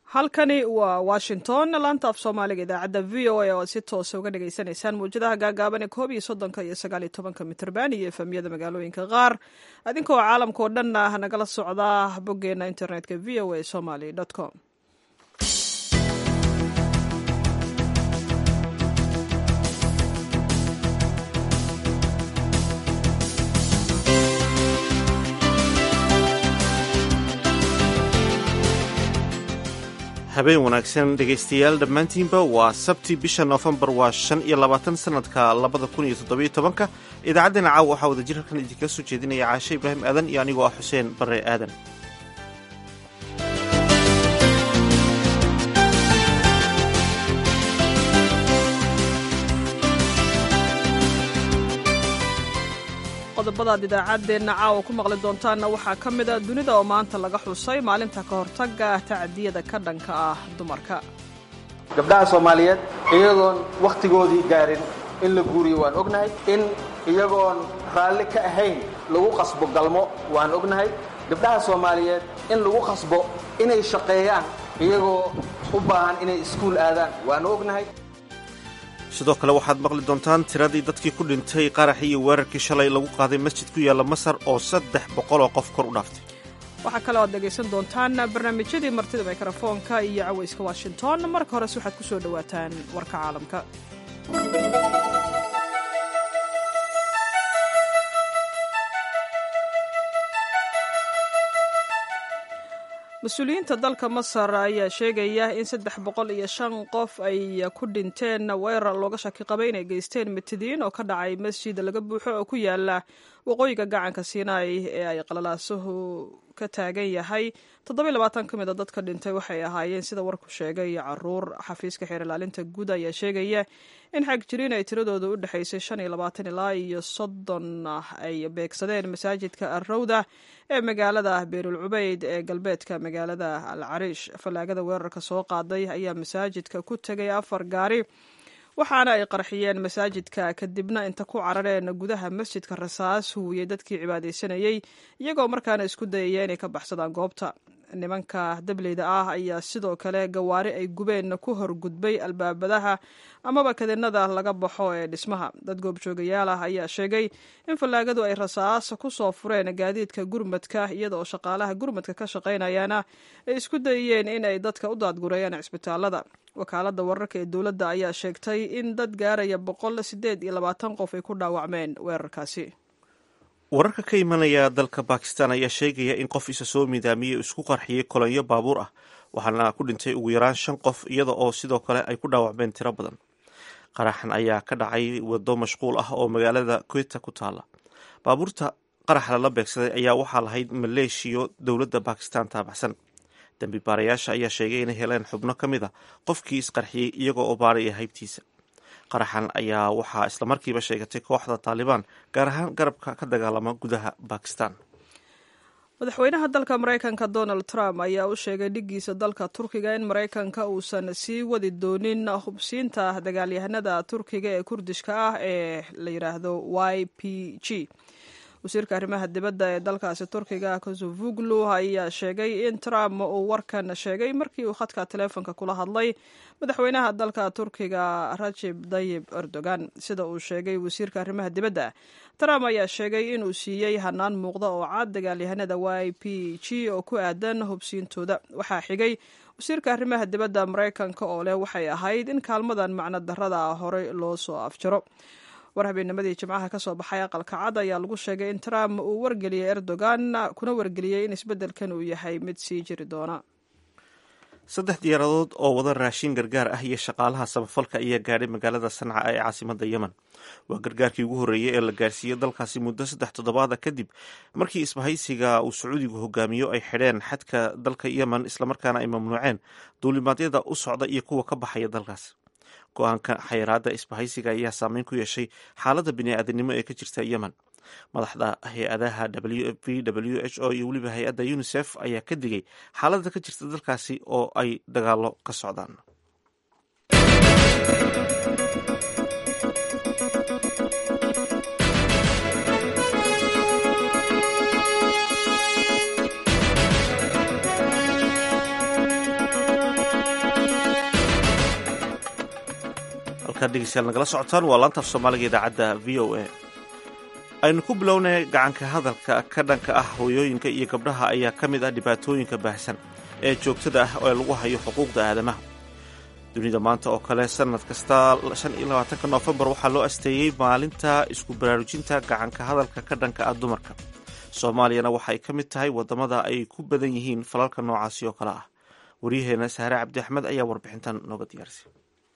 halkani waa washington laanta af soomaaliga idaacadda v o a oo aad si toosa uga dhagaysanaysaan mawjadaha gaagaaban ee koob iyo soddonka iyo sagaal iyo tobanka mitrban iyo efemyada magaalooyinka qaar adinkoo caalamka oo dhan ah nagala socdaa boggeena internetka v o a somaly com habeen wanaagsan dhegaystayaal dhammaantiinba waa sabti bisha noofembar waa shan iyo labaatan sanadka labada kun iyo toddobiyo tobanka idaacaddeenna caawa waxaa wada jir halkan idinkaga soo jeedinaya caashe ibraahim aadan iyo anigoo ah xuseen barre aadan qodobadaad idaacaddeenna caawa ku maqli doontaanna waxaa ka mid a dunida oo maanta laga xusay maalinta ka hortagga tacadiyada ka dhanka ah dumarka gabdhaha soomaaliyeed iyagoon wakhtigoodii gaarin in la guuriyo waan ognahay in iyagoon raalli ka ahayn lagu qasbo galmo waan ognahay gabdhaha soomaaliyeed in lagu qasbo inay shaqeeyaan iyagoo u baahan inay iskuul aadaan waanu ognahay sidoo kale waxaad maqli doontaan tiradii dadkii ku dhintay qaraxii iyo weerarkii shalay lagu qaaday masjid ku yaalla masar oo saddex boqol oo qof kor u dhaaftay waxaa kaloo aad dhegaysan doontaan barnaamijyadii martida mikrofoonka iyo cawayska washington marka hores waxaad ku soo dhowaataan warka caalamka mas-uuliyiinta dalka masar ayaa sheegaya in saddex boqol iyo shan qof ay ku dhinteen weerar looga shaki qabay inay geysteen mitidiin oo ka dhacay masjid laga buuxo oo ku yaala waqooyiga gacanka sinai ee ay qalalaasuhu ka taagan yahay toddobiy labaatan ka mid a dadka dhintay waxay ahaayeen sida warku sheegay caruur xafiiska xeer ilaalinta guud ayaa sheegaya in xag jiriin ay tiradooda u dhexaysay shan iyo labaatan ilaa iyo soddon ay beegsadeen masaajidka arrowda ee magaalada beerul cubeyd ee galbeedka magaalada al cariish fallaagada weerarka soo qaaday ayaa masaajidka ku tegay afar gaari waxaana ay qarxiyeen masaajidka kadibna inta ku carareen gudaha masjidka rasaas huwiyey dadkii cibaadaysanayey iyagoo markaana isku dayaya inay ka baxsadaan goobta nimanka dableyda ah ayaa sidoo kale gawaari ay gubeen ku horgudbay albaabadaha amaba kadinada laga baxo ee dhismaha dad goobjoogayaal ah ayaa sheegay in fallaagadu ay rasaas ku soo fureen gaadiidka gurmadka iyada oo shaqaalaha gurmadka ka shaqaynayana ay isku dayeen in ay dadka u daadgureeyaan cisbitaalada wakaaladda wararka ee dowladda ayaa sheegtay in dad gaaraya boqol sideed iyo labaatan qof ay ku dhaawacmeen weerarkaasi wararka ka imanaya dalka bakistan ayaa sheegaya in qof isa soo midaamiyey isku qarxiyey kolonyo baabuur ah waxaana ku dhintay ugu yaraan shan qof iyada oo sidoo kale ay ku dhaawacmeen tiro badan qaraxan ayaa ka dhacay wado mashquul ah oo magaalada kweta ku taala baabuurta qaraxa lala beegsaday ayaa waxaa lahayd maleeshiyo dowladda bakistan taabacsan dembi baarayaasha ayaa sheegay inay heleen xubno ka mid a qofkii isqarxiyey iyagoo oo baaraya haybtiisa qaraxan ayaa waxaa islamarkiiba sheegatay kooxda taalibaan gaar ahaan garabka ka dagaalama gudaha bakistan madaxweynaha dalka maraykanka donald trump ayaa u sheegay dhigiisa dalka turkiga in maraykanka uusan sii wadi doonin hubsiinta dagaalyahanada turkiga ee kurdishka ah ee la yidhaahdo y p g wasiirka arrimaha dibadda ee dalkaasi turkiga kosovuglu ayaa sheegay in trump uu warkan sheegay markii uu khadka taleefonka kula hadlay madaxweynaha dalka turkiga rajib dayib erdogan sida uu sheegay wasiirka arrimaha dibadda trump ayaa sheegay inuu siiyey hanaan muuqda oo cad dagaalyahanada y p g oo ku aadan hubsiintooda waxaa xigay wasiirka arrimaha dibadda maraykanka oo leh waxay ahayd in kaalmadan macno darrada horey loo soo afjaro war habeennimadii jimcaha ka soo baxay aqalka cad ayaa lagu sheegay in trump uu wargeliyey erdogan kuna wargeliyey in isbeddelkan uu yahay mid sii jiri doona saddex diyaaradood oo wada raashin gargaar ah iyo shaqaalaha samafalka ayaa gaadhay magaalada sanca ee caasimada yemen waa gargaarkii ugu horreeyey ee la gaarsiiyey dalkaasi muddo saddex toddobaada kadib markii isbahaysiga uu sacuudigu hogaamiyo ay xidheen xadka dalka yemen islamarkaana ay mamnuuceen duulimaadyada u socda iyo kuwa ka baxaya dalkaas go-aanka xayiraada isbahaysiga ayaa saameyn ku yeeshay xaaladda bini-aadamnimo ee ka jirta yemen madaxda hay-adaha w f v w h o iyo weliba hay-adda unisef ayaa ka digay xaaladda ka jirta dalkaasi oo ay dagaalo ka socdaan halkaad dhegeystayaal nagala socotaan waa laantaaf soomaaliga idaacadda v o a aynu ku bilownay gacanka hadalka ka dhanka ah hooyooyinka iyo gabdhaha ayaa ka mid ah dhibaatooyinka baahsan ee joogtada ah ee lagu hayo xuquuqda aadamaha dunida maanta oo kale sanad kasta shan iyo labaatanka noofembar waxaa loo asteeyey maalinta isku baraarujinta gacanka hadalka ka dhanka ah dumarka soomaaliyana waxay ka mid tahay wadamada ay ku badan yihiin falalka noocaasi oo kale ah waryaheena saare cabdi axmed ayaa warbixintan nooga diyaarisay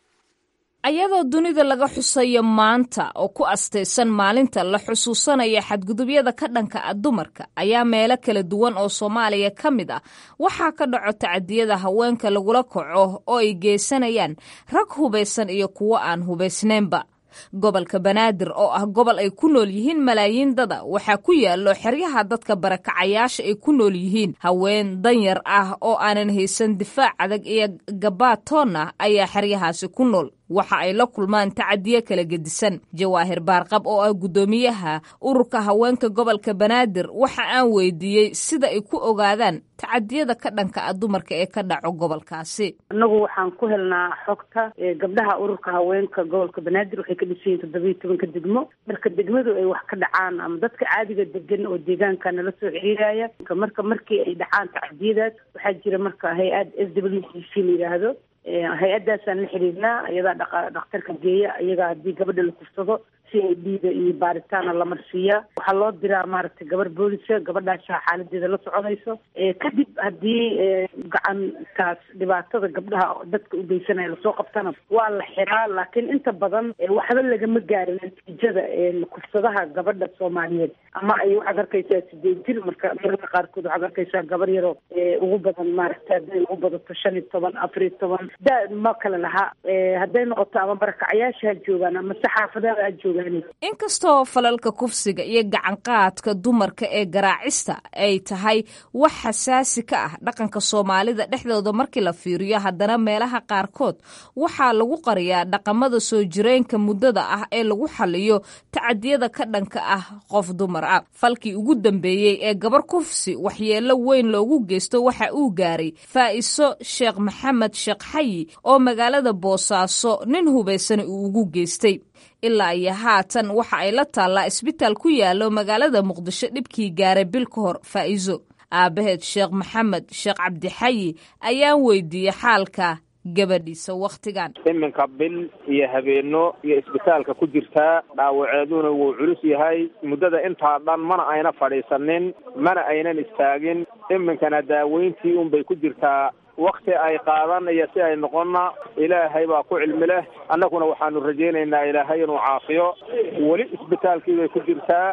ayadoo dunida laga xusayo maanta oo ku astaysan maalinta la xusuusanaya xadgudubyada ka dhanka ah dumarka ayaa meelo kala duwan oo soomaaliya ka mid ah waxaa ka dhaco tacadiyada haweenka lagula kaco oo ay geysanayaan rag hubaysan iyo kuwo aan hubaysnaynba gobolka banaadir oo ah gobol ay ku nool yihiin malaayiin dada waxaa ku yaallo xeryaha dadka barakacayaasha ay ku nool yihiin haween danyar ah oo aanan haysan difaac adag iyo gabaad toon ah ayaa xeryahaasi ku nool waxa ay la kulmaan tacadiyo kala gedisan jawaahir baarqab oo ah guddoomiyaha ururka haweenka gobolka banaadir waxa aan weydiiyey sida ay ku ogaadaan tacadiyada ka dhanka ah dumarka ee ka dhaco gobolkaasi annagu waxaan ku helnaa xogta gabdhaha ururka haweenka gobolka banaadir waxay ka dhisan yihin toddobiiyo tobanka degmo marka degmadu ay wax ka dhacaan ama dadka caadiga degan oo deegaanka nala soo xiriiraya marka markii ay dhacaan tacadiyadaas waxaa jira marka hay-ad s w c c la yidhaahdo hay-addaasaan la xiriirnaa iyadaa dha dhakhtarka geeya iyagaa haddii gabadha la kursado si ay dhiiga iyo baaritaana la marsiiyaa waxaa loo diraa maaragtay gabar boolisa gabadhaasa xaaladeeda la soconayso kadib haddii gacantaas dhibaatada gabdhaha dadka u geysanaya lasoo qabtana waa la xiraa laakiin inta badan waxba lagama gaarin natiijada kursadaha gabadha soomaaliyeed ama ay waxaad arkaysaa sideed jir marka mararka qaarkood waxaad arkaysaa gabar yaroo ugu badan maaragta hadday ugu badato shan iyo toban afar iyo toban da ma kale laha hadday noqoto ama barakacayaasha ha joogaan ama saxaafadaha ha joogaan inkastoo falalka kufsiga iyo gacanqaadka dumarka ee garaacista ay tahay wax xasaasi ka ah dhaqanka soomaalida dhexdooda markii la fiiriyo haddana meelaha qaarkood waxaa lagu qariyaa dhaqamada soo jireenka muddada ah ee lagu xaliyo tacadiyada ka dhanka ah qof dumar ah falkii ugu dambeeyey ee gabar kufsi waxyeello weyn loogu geysto waxa uu gaaray faa'iso sheekh maxamed sheekh xayi oo magaalada boosaaso nin hubaysana uu ugu geystay ilaa iyo haatan waxa ay la taallaa isbitaal ku yaallo magaalada muqdisho dhibkii gaaray bil ka hor faa'iiso aabbaheed sheekh maxamed sheekh cabdixayi ayaan weydiiyey xaalka gabadhiisa wakhtigan iminka bil iyo habeenno iyo isbitaalka ku jirtaa dhaawaceeduna wuu culus yahay muddada intaa dhan mana ayna fadhiisanin mana aynan istaagin iminkana daaweyntii unbay ku jirtaa wakti ay qaadan iyo si ay noqonna ilaahay baa ku cilmi leh annaguna waxaanu rajaynaynaa ilaahay inuu caafiyo weli isbitaalkii bay ku jirtaa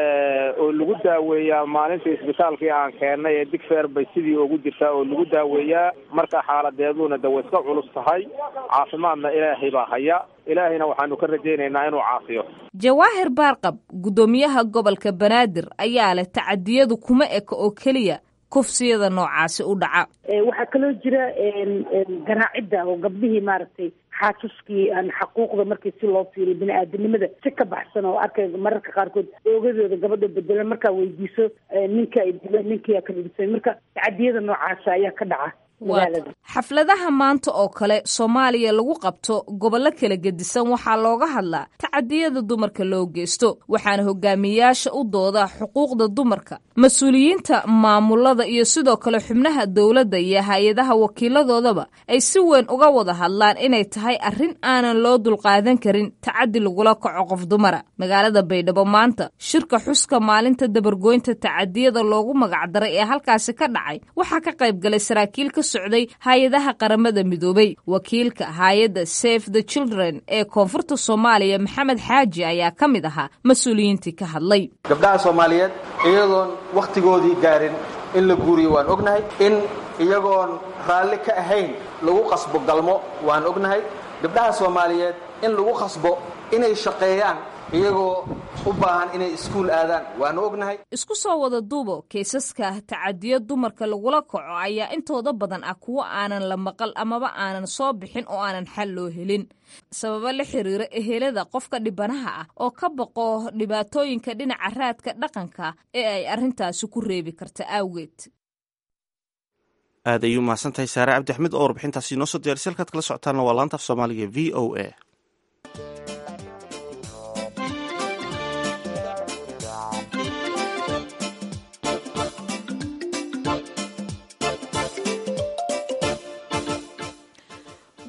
oo lagu daaweeyaa maalintii isbitaalkii aan keennay ee digfeer bay sidii ugu jirtaa oo lagu daaweeyaa marka xaaladeeduna de way iska culus tahay caafimaadna ilaahay baa haya ilaahayna waxaanu ka rajaynaynaa inuu caafiyo jawaahir baarqab guddoomiyaha gobolka banaadir ayaa leh tacadiyadu kuma eka oo keliya kufsiyada noocaasi u dhaca waxaa kaloo jira garaacidda oo gabdhihii maaragtay xaasaskii aan xaquuqda markii si loo fiiriyo bini-aadanimada si ka baxsan oo arkay mararka qaarkood oogadooda gabadha bedelan markaa weydiiso ninka ay dileen ninkiyaa ka dhibisay marka tacadiyada noocaasa ayaa ka dhaca xafladaha maanta oo kale soomaaliya lagu qabto gobollo kala gedisan waxaa looga hadlaa tacadiyada dumarka loo geysto waxaana hogaamiyayaasha u dooda xuquuqda dumarka mas-uuliyiinta maamulada iyo sidoo kale xubnaha dowladda iyo hay-adaha wakiiladoodaba ay si weyn uga wada hadlaan inay tahay arrin aanan loo dulqaadan karin tacadi lagula kaco qof dumara magaalada baydhabo maanta shirka xuska maalinta dabargoynta tacadiyada loogu magacdaray ee halkaasi ka dhacay waxaa ka qayb galay saraakiil ka socday hay-adaha qaramada midoobay wakiilka hay-adda safe the children ee koonfurta soomaaliya maxamed xaaji ayaa ka mid ahaa mas-uuliyiintii ka hadlay gabdhaha soomaaliyeed iyadoon wakhtigoodii gaarin in la guuriyo waan ognahay in iyagoon raalli ka ahayn lagu qasbo galmo waan ognahay gabdhaha soomaaliyeed in lagu qasbo inay shaqeeyaan iyagoo u baahan inay iskuul aadaan waanu ognahay isku soo wada duubo kaysaska tacadiyo dumarka lagula kaco ayaa intooda badan ah kuwo aanan la maqal amaba aanan soo bixin oo aanan xal loo helin sababo la xiriira ehelada qofka dhibanaha ah oo ka baqo dhibaatooyinka dhinaca raadka dhaqanka ee ay arrintaasi ku reebi karta awgeed aad ayay u mahadsan tahay saare cabdi axmed oo warbixintaasi inoo soo diyarisa halkaad kala socotaanna waa laanta af soomaaliga v o a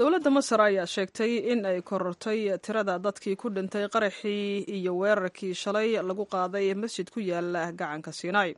dowladda masar ayaa sheegtay in ay korortay tirada dadkii ku dhintay qaraxii iyo weerarkii shalay lagu qaaday masjid ku yaala gacanka sinai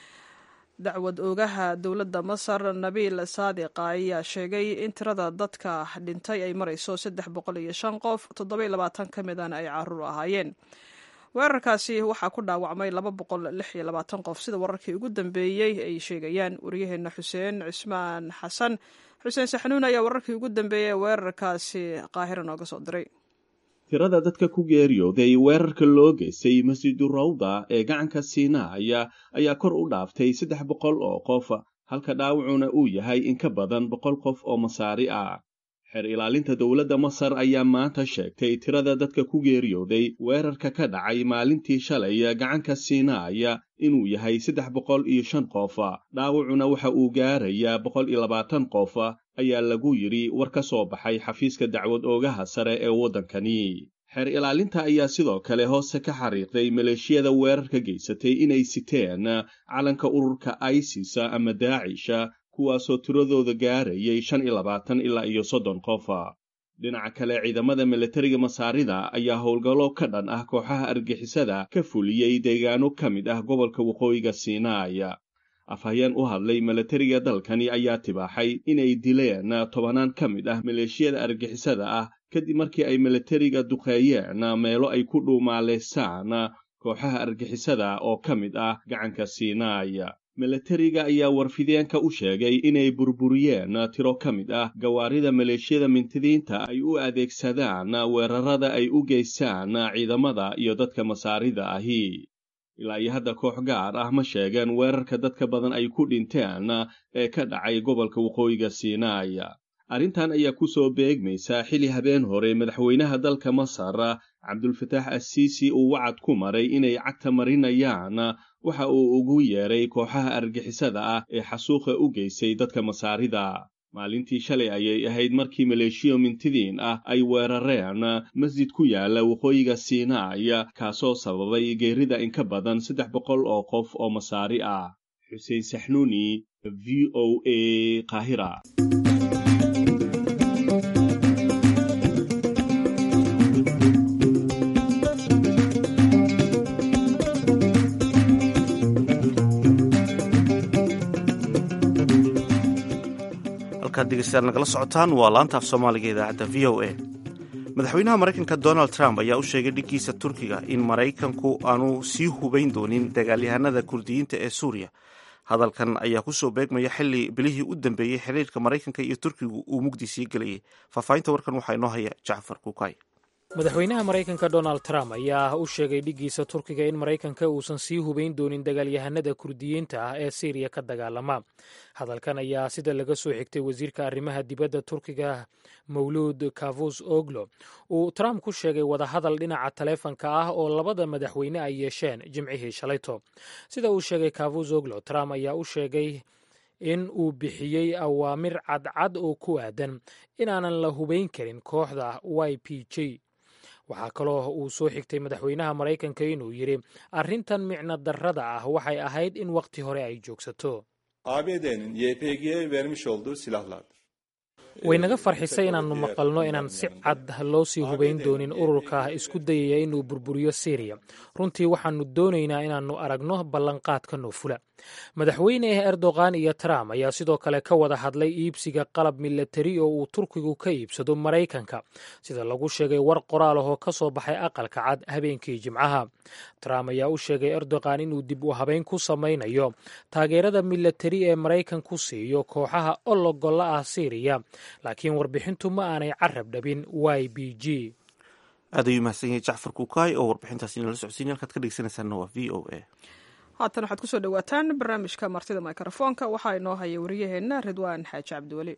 dacwad oogaha dowladda masar nabiil saadiqa ayaa sheegay in tirada dadka dhintay ay marayso saddex boqol iyo shan qof toddoba iyo labaatan ka midana ay caruur ahaayeen weerarkaasi waxaa ku dhaawacmay laba boqol lix iyo labaatan qof sida wararkii ugu dambeeyey ay sheegayaan waryaheena xuseen cismaan xasan xuseen saxnuun ayaa wararkii ugu dambeeyey weerarkaasi qaahira nooga soo diray tirada dadka ku geeriyooday weerarka loo geystay masjidu rawda ee gacanka siinaaya ayaa kor u dhaaftay saddex boqol oo qof halka dhaawacuna uu yahay in ka badan boqol qof oo masaari ah xeer ilaalinta dowladda masar ayaa maanta sheegtay tirada dadka ku geeriyooday weerarka ka dhacay maalintii shalay gacanka siinaaya inuu yahay saddex boqol iyo shan qof dhaawacuna waxa uu gaarayaa boqol iyo labaatan qof ayaa lagu yidhi war ka soo baxay xafiiska dacwad oogaha sare ee waddankani xeer ilaalinta ayaa sidoo kale hoose ka xariiqday maleeshiyada weerarka geysatay inay siteen calanka ururka isis ama daacisha kuwaasoo tiradooda gaarayay shan iyo labaatan ilaa iyo soddon qof dhinaca kale ciidamada milatariga masaarida ayaa howlgallo ka dhan ah kooxaha argixisada ka fuliyey deegaano ka mid ah gobolka waqooyiga siinaaya afhayeen u hadlay milatariga dalkani ayaa tibaaxay inay dileen tobanaan ka mid ah maleeshiyada argixisada ah kadib markii ay milatariga duqeeyeen meelo ay ku dhuumaaleysaan kooxaha argixisada oo ka mid ah gacanka siinaaya milatariga ayaa warfideenka u sheegay inay burburiyeen tiro ka mid ah gawaarida maleeshiyada mintidiinta ay u adeegsadaan weerarada ay u geystaan ciidamada iyo dadka masaarida ahi ilaa iyo hadda koox gaar ah ma sheegeen weerarka dadka badan ay ku dhinteen ee ka dhacay gobolka waqooyiga siinaaya arrintan ayaa ku soo beegmaysa xili habeen hore madaxweynaha dalka masar cabdulfataax assiisi uu wacad ku maray inay cagta marinayaan waxa uu ugu yeeray kooxaha argixisada ah ee xasuuqa u geystay dadka masaarida maalintii shalay ayay ahayd markii maleeshiyo mintidiin ah ay weerareen masjid ku yaala waqooyiga siinaaya kaasoo sababay geerida in ka badan saddex boqol oo qof oo masaari ah xuseen saxnuuni v o a qaahira halkaad dhegeystayaal nagala socotaan waa laanta af soomaaliga idaacadda v o a madaxweynaha maraykanka donald trump ayaa u sheegay dhiggiisa turkiga in maraykanku aanu sii hubayn doonin dagaalyahanada kurdiyiinta ee suuriya hadalkan ayaa ku soo beegmaya xili bilihii u dambeeyey xiriirka maraykanka iyo turkigu uu mugdi sii gelayay faahfaahinta warkan waxaa inoo haya jacfar kukay madaxweynaha maraykanka donald trump ayaa u sheegay dhiggiisa turkiga in maraykanka uusan sii hubayn doonin dagaalyahanada kurdiyiinta ah ee siiriya ka dagaalama hadalkan ayaa sida laga soo xigtay wasiirka arrimaha dibadda turkiga mawluud kavus oglo uu trump ku sheegay wadahadal dhinaca taleefanka ah oo labada madaxweyne ay yeesheen jimcihii shalayto sida uu sheegay kavus oglo trump ayaa u sheegay in uu bixiyey awaamir cadcad oo ku aadan inaanan la hubayn karin kooxda y p j waxaa kaloo uu soo xigtay madaxweynaha maraykanka inuu yidhi arrintan micno darrada ah waxay ahayd in wakhti hore ay joogsato ABD'nin YPG'ye vermiş olduğu silahlardır. way naga farxisay inaannu maqalno inaan si cad loo sii hubayn doonin ururka isku dayaya inuu burburiyo siiriya runtii waxaannu doonaynaa inaannu aragno ballanqaadka noofula madaxweyne erdogan iyo trump ayaa sidoo kale ka wada hadlay iibsiga qalab milatari oo uu turkigu ka iibsado maraykanka sida lagu sheegay war qoraal ahoo ka soo baxay aqalka cad habeenkii jimcaha trump ayaa u sheegay erdogan inuu dib u habayn ku samaynayo taageerada milatari ee maraykanku siiyo kooxaha ologolla ah siiriya laakiin warbixintu ma aanay carab dhabin y b g aad ayuu mahadsan yahay jacfar kukaay oo warbixintaasi inala socodsiinay halkaad ka dhegeysanaysaana waa v o a haatan waxaad kusoo dhawaataan barnaamijka martida mikrofoonka waxaa inoo haya wariyaheenna ridwaan xaaji cabdiweli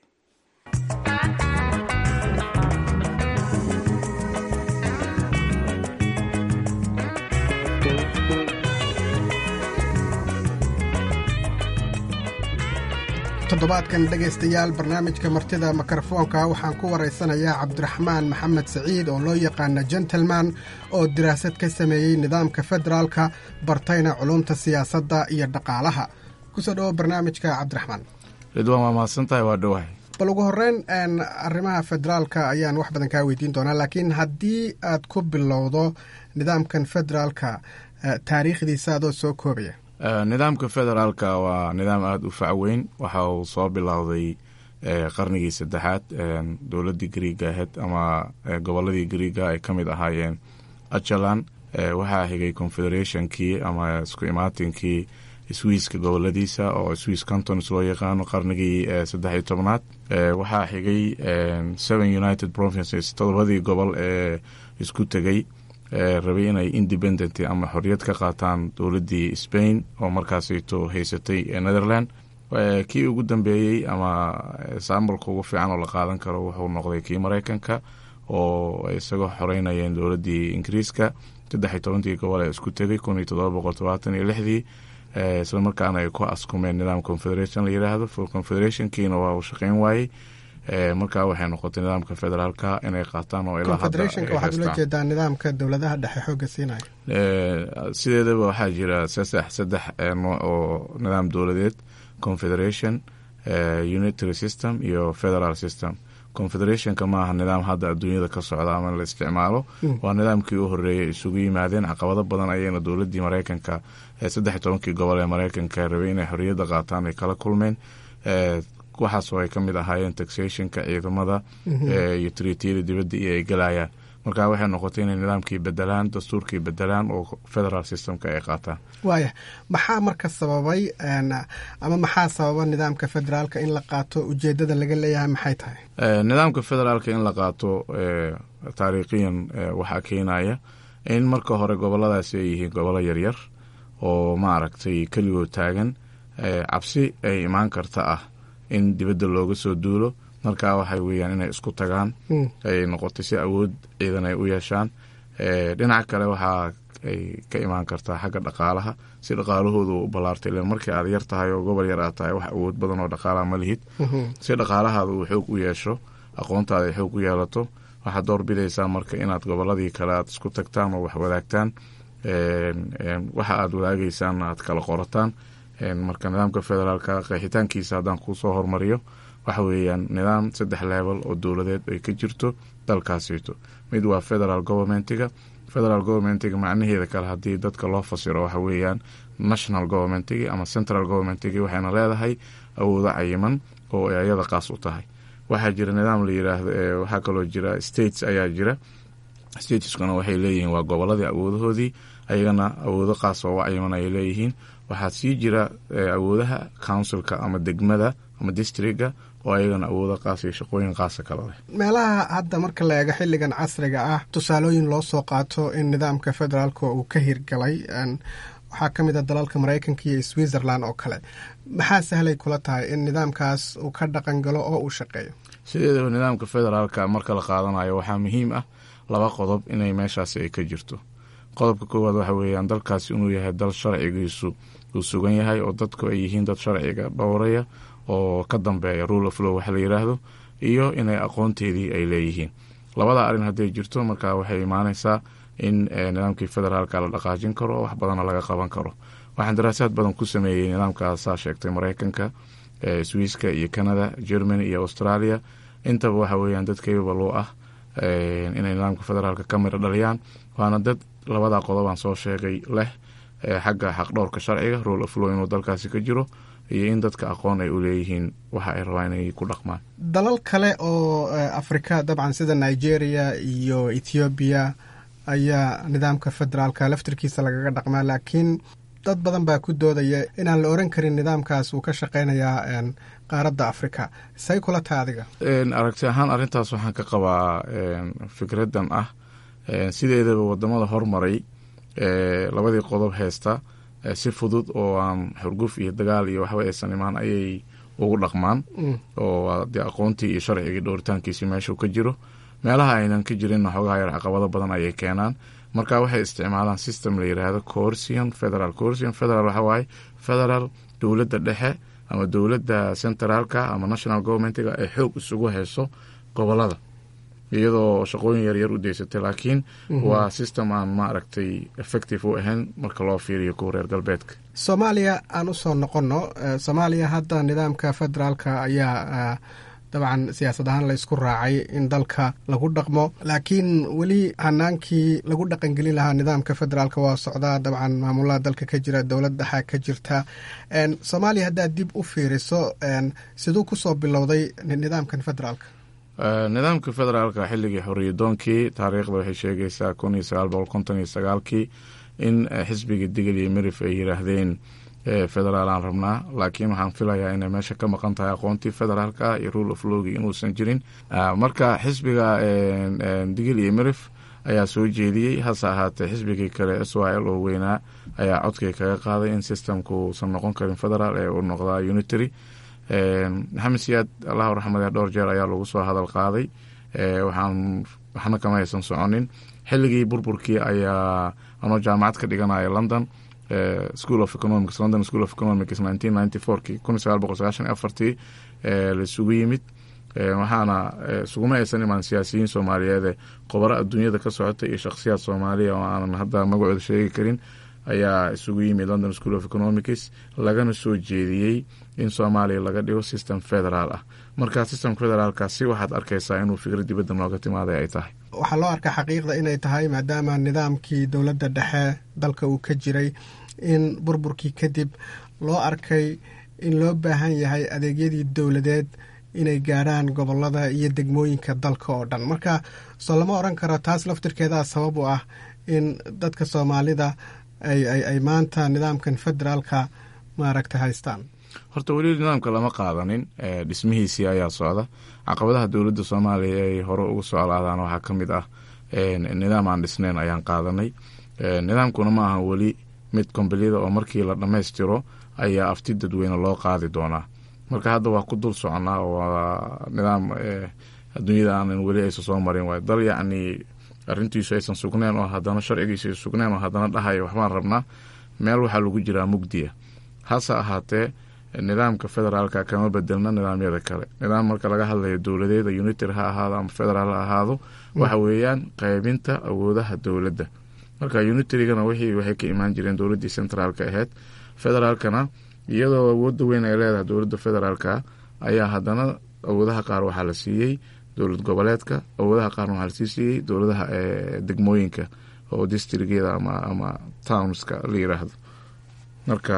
toddobaadkan dhegaystayaal barnaamijka martida mikrofoonka waxaan ku waraysanayaa cabdiraxmaan maxamed saciid oo loo yaqaana gentleman oo diraasad ka sameeyey nidaamka federaalka bartayna culumta siyaasadda iyo dhaqaalaha kusoo dhowo barnaamijka cabdiraxmaan ridwaan waa mahadsan tahay waa dhowahay bal ugu horeyn arrimaha federaalka ayaan wax badan kaa weydiin doonaa laakiin haddii aad ku bilowdo nidaamkan federaalka taariikhdiisa adoo soo koobaya nidaamka federaalka waa nidaam aada u facweyn waxa uu soo bilowday qarnigii saddexaad dowladii griiga ahayd ama goboladii griiga ay ka mid ahaayeen ajalan waxaa xigay confederationkii ama isku imaatinkii swiiska goboladiisa oo swiss cantons loo yaqaano qarnigii saddex iyo tobnaad waxaa xigay seven united provinces todobadii gobol ee isku tegay rabay inay independent ama xoriyad ka qaataan dowladii spain oo markaasayto haysatay netherland kii ugu dambeeyey ama saambalka ugu fiican oo la qaadan karo wuxuu noqday kii mareykanka oo isagoo xoreynayeen dowladii ingiriiska saddex iyo tobankii gobol ee isku tegay kun iyo todoba boqol todobaatan iyo lixdii isla markaana ay ku askumeen nidaam confederation la yiraahdo for confederationkiina waa uu shaqeyn waayey markaa waxay noqotay nidaamka federaalka inay qaataan oo confederationka waxaad ula jeedaa nidaamka dowladaha dhexe xooga siinaya sideedaba waxaa jira saddex saddex nooc oo nidaam dowladeed confederation unitary system iyo federal system confederationka maaha nidaam hadda adduunyada ka socda ama la isticmaalo waa nidaamkii u horeeyay isugu yimaadeen caqabado badan ayayna dowladii mareykanka saddex iyo tobankii gobol ee mareykanka rabay inay xoriyadda qaataan ay kala kulmeen waxaasoo ay ka mid ahaayeen taxationka ciidamada iyo tritiyada dibadda iyo ay galayaan marka waxay noqotay inay nidaamkii bedelaan dastuurkii bedelaan oo federal systemka ay qaataan waaya maxaa marka sababay ama maxaa sababa nidaamka federaalka in la qaato ujeedada laga leeyahay maxay tahay nidaamka federaalka in la qaato taariikhiyan waxaa keenaya in marka hore goboladaasi ay yihiin gobolo yaryar oo maaragtay keligoo taagan cabsi ay imaan karta ah in dibadda looga soo duulo markaa waxay weeyaan inay isku tagaan ay noqotay si awood ciidan ay u yeeshaan dhinaca kale waxaa ay ka imaan kartaa xagga dhaqaalaha si dhaqaalahoodu u ballaartay ilan markii aad yar tahay oo gobol yar aad tahay wax awood badan oo dhaqaalaha ma lihid si dhaqaalahaada uu xoog u yeesho aqoontaada ay xoog u yeelato waxaad door bidaysaa marka inaad goboladii kale aad isku tagtaan oo wax wadaagtaan waxa aad wadaagaysaan aad kala qorataan marka nidaamka federaalka qeexitaankiisa haddaan kuusoo hormariyo waxa weeyaan nidaam saddex level oo dowladeed ay ka jirto dalkaasito mid waa federal governmentiga federal governmentiga macnaheeda kale haddii dadka loo fasiro waxa weeyaan national governmentigi ama central governmentigi waxayna leedahay awoodo cayiman oo ay ayada qaas u tahay waxaa jira nidaam la yiraahdo waxaa kaloo jira states ayaa jira stateskuna waxay leeyihiin waa goboladii awoodahoodii ayagana awoodo qaas oo u cayiman ayay leeyihiin waxaa sii jira awoodaha councilka ama degmada ama districga oo ayagana awoodo qaas iyo shaqooyin qaasa kala leh meelaha hadda marka la eego xilligan casriga ah tusaalooyin loo soo qaato in nidaamka federaalka uu ka hirgalay waxaa ka mid a dalalka maraykanka iyo switzerland oo kale maxaa sahlay kula tahay in nidaamkaas uu ka dhaqan galo oo uu shaqeeyo sideedaba nidaamka federaalka marka la qaadanayo waxaa muhiim ah laba qodob inay meeshaasi ay ka jirto qodobka koowaad waxa weeyaan dalkaasi inuu yahay dal sharcigiisu uu sugan yahay oo dadku ay yihiin dad sharciga dhowraya oo ka dambeeya rule of law waxa la yiraahdo iyo inay aqoonteedii ay leeyihiin labada arrin hadday jirto markaa waxay imaanaysaa in nidaamkii federaalka la dhaqaajin karo oo wax badana laga qaban karo waxaan daraasaad badan ku sameeyey nidaamkaasaa sheegtay mareykanka swiiska iyo canada germany iyo australia intaba waxa weeyaan dad capable u ah inay nidaamka federaalka ka miro dhaliyaan waana dad labada qodobaan soo sheegay leh xagga xaqdhowrka sharciga rule of law inuu dalkaasi ka jiro iyo in dadka aqoon ay u leeyihiin waxa ay rabaan inay ku dhaqmaan dalal kale oo afrika dabcan sida nigeria iyo ethoobiya ayaa nidaamka federaalka laftirkiisa lagaga dhaqmaa laakiin dad badan baa ku doodaya inaan la oran karin nidaamkaas uu ka shaqeynayaa qaaradda afrika say kula tahay adiga aragti ahaan arrintaas waxaan ka qabaa fikradan ah sideedaba wadamada hormaray labadii qodob heesta si fudud oo aan xurguf iyo dagaal iyo waxba aysan imaan ayay ugu dhaqmaan oo dee aqoontii iyo sharcigii dhowritaankiisi meeshuu ka jiro meelaha aynan ka jirinna xoogaha yar caqabado badan ayay keenaan marka waxay isticmaalaan system la yiraahdo coorsian federal coorsian federal waxa waaye federal dowladda dhexe ama dowladda centraalka ama national governmentiga ay xoog isugu hayso gobolada iyadoo shaqooyin yaryar u deysatay laakiin waa system aan maaragtay effective u ahayn marka loo fiiriyo kuwa reer galbeedka soomaaliya aan usoo noqonno soomaaliya hadda nidaamka federaalka ayaa dabcan siyaasad ahaan laysku raacay in dalka lagu dhaqmo laakiin weli hanaankii lagu dhaqangelin lahaa nidaamka federaalk waa socdaa dabcan maamulaha dalka ka jira dowlad dhexa ka jirta soomaaliya haddaad dib u fiiriso siduu kusoo bilowday nidaamkan federaalka nidaamka federaalka xilligii xoriyadoonkii taariikhda waxay sheegaysaa kun iyo sagaal boqol konton iyo sagaalkii in xisbiga digil iyo mirif ay yiraahdeen federaal aan rabnaa laakiin waxaan filayaa inay meesha ka maqan tahay aqoontii federaalka iyo rule of lowgi inuusan jirin marka xisbiga digil iyo mirif ayaa soo jeediyey hase ahaatee xisbigii kale s y l oo weynaa ayaa codkii kaga qaaday in systemku uusan noqon karin federaal ee uu noqdaa unitary maxamed siyaad allahu raxmade dhowr jeer ayaa lagu soo hadal qaaday waxaan waxna kama aysan soconin xilligii burburkii ayaa anoo jaamacad ka dhiganaya london school of economics london school of economics nineteen ninety fourkii kun iyo sagaal boqol sagaashan iyo afartii laisugu yimid waxaana isuguma aysan imaan siyaasiyiin soomaaliyeede qobaro adduunyada ka socota iyo shakhsiyaad soomaaliya oo aanan hadda magacooda sheegi karin ayaa isugu yimid london school of economics lagana soo jeediyey in soomaaliya laga dhigo system federaal ah marka system federaalkaasi waxaad arkaysaa inuu fikrad dibadda nooga timaaday ay tahay waxaa loo arkaa xaqiiqda inay tahay maadaama nidaamkii dowladda dhexe dalka uu ka jiray in burburkii kadib loo arkay in loo baahan yahay adeegyadii dowladeed inay gaadhaan gobolada iyo degmooyinka dalka oo dhan marka soo lama odhan karo taas laftirkeedaa sabab u ah in dadka soomaalida ay maanta nidaamkan federaalka maaragta haystaan horta weli nidaamka lama qaadanin dhismihiisii ayaa socda caqabadaha dowladda soomaaliya ay hore uga soclaadaan waxaa ka mid ah nidaam aan dhisneyn ayaan qaadanay nidaamkuna ma aha weli mid kombalida oo markii la dhammaystiro ayaa afti dadweyne loo qaadi doonaa marka hadda waa ku dul soconaa oo waa nidaam adduunyada aanan weli aysan soo marin waay dal yacni arrintiisu aysan sugneen oo haddana sharcigiisu ay sugneen oo haddana dhahaya waxbaan rabnaa meel waxaa lagu jiraa mugdiya hase ahaatee nidaamka federaalka kama bedelna nidaamyada kale nidaam marka laga hadlayo dowladeeda unitary ha ahaado ama federaal ha ahaado waxa weeyaan qaybinta awoodaha dowladda marka unitarygana wixii waxay ka imaan jireen dowladdii centraalka ahayd federaalkana iyadoo awoodda weyn ay leedahay dowladda federaalka ayaa haddana awoodaha qaar waxaa la siiyey dowlad goboleedka awoodaha qaarna waxaa lasii siiyey dowladaha degmooyinka oo districtyada ama ama townska la yiraahdo marka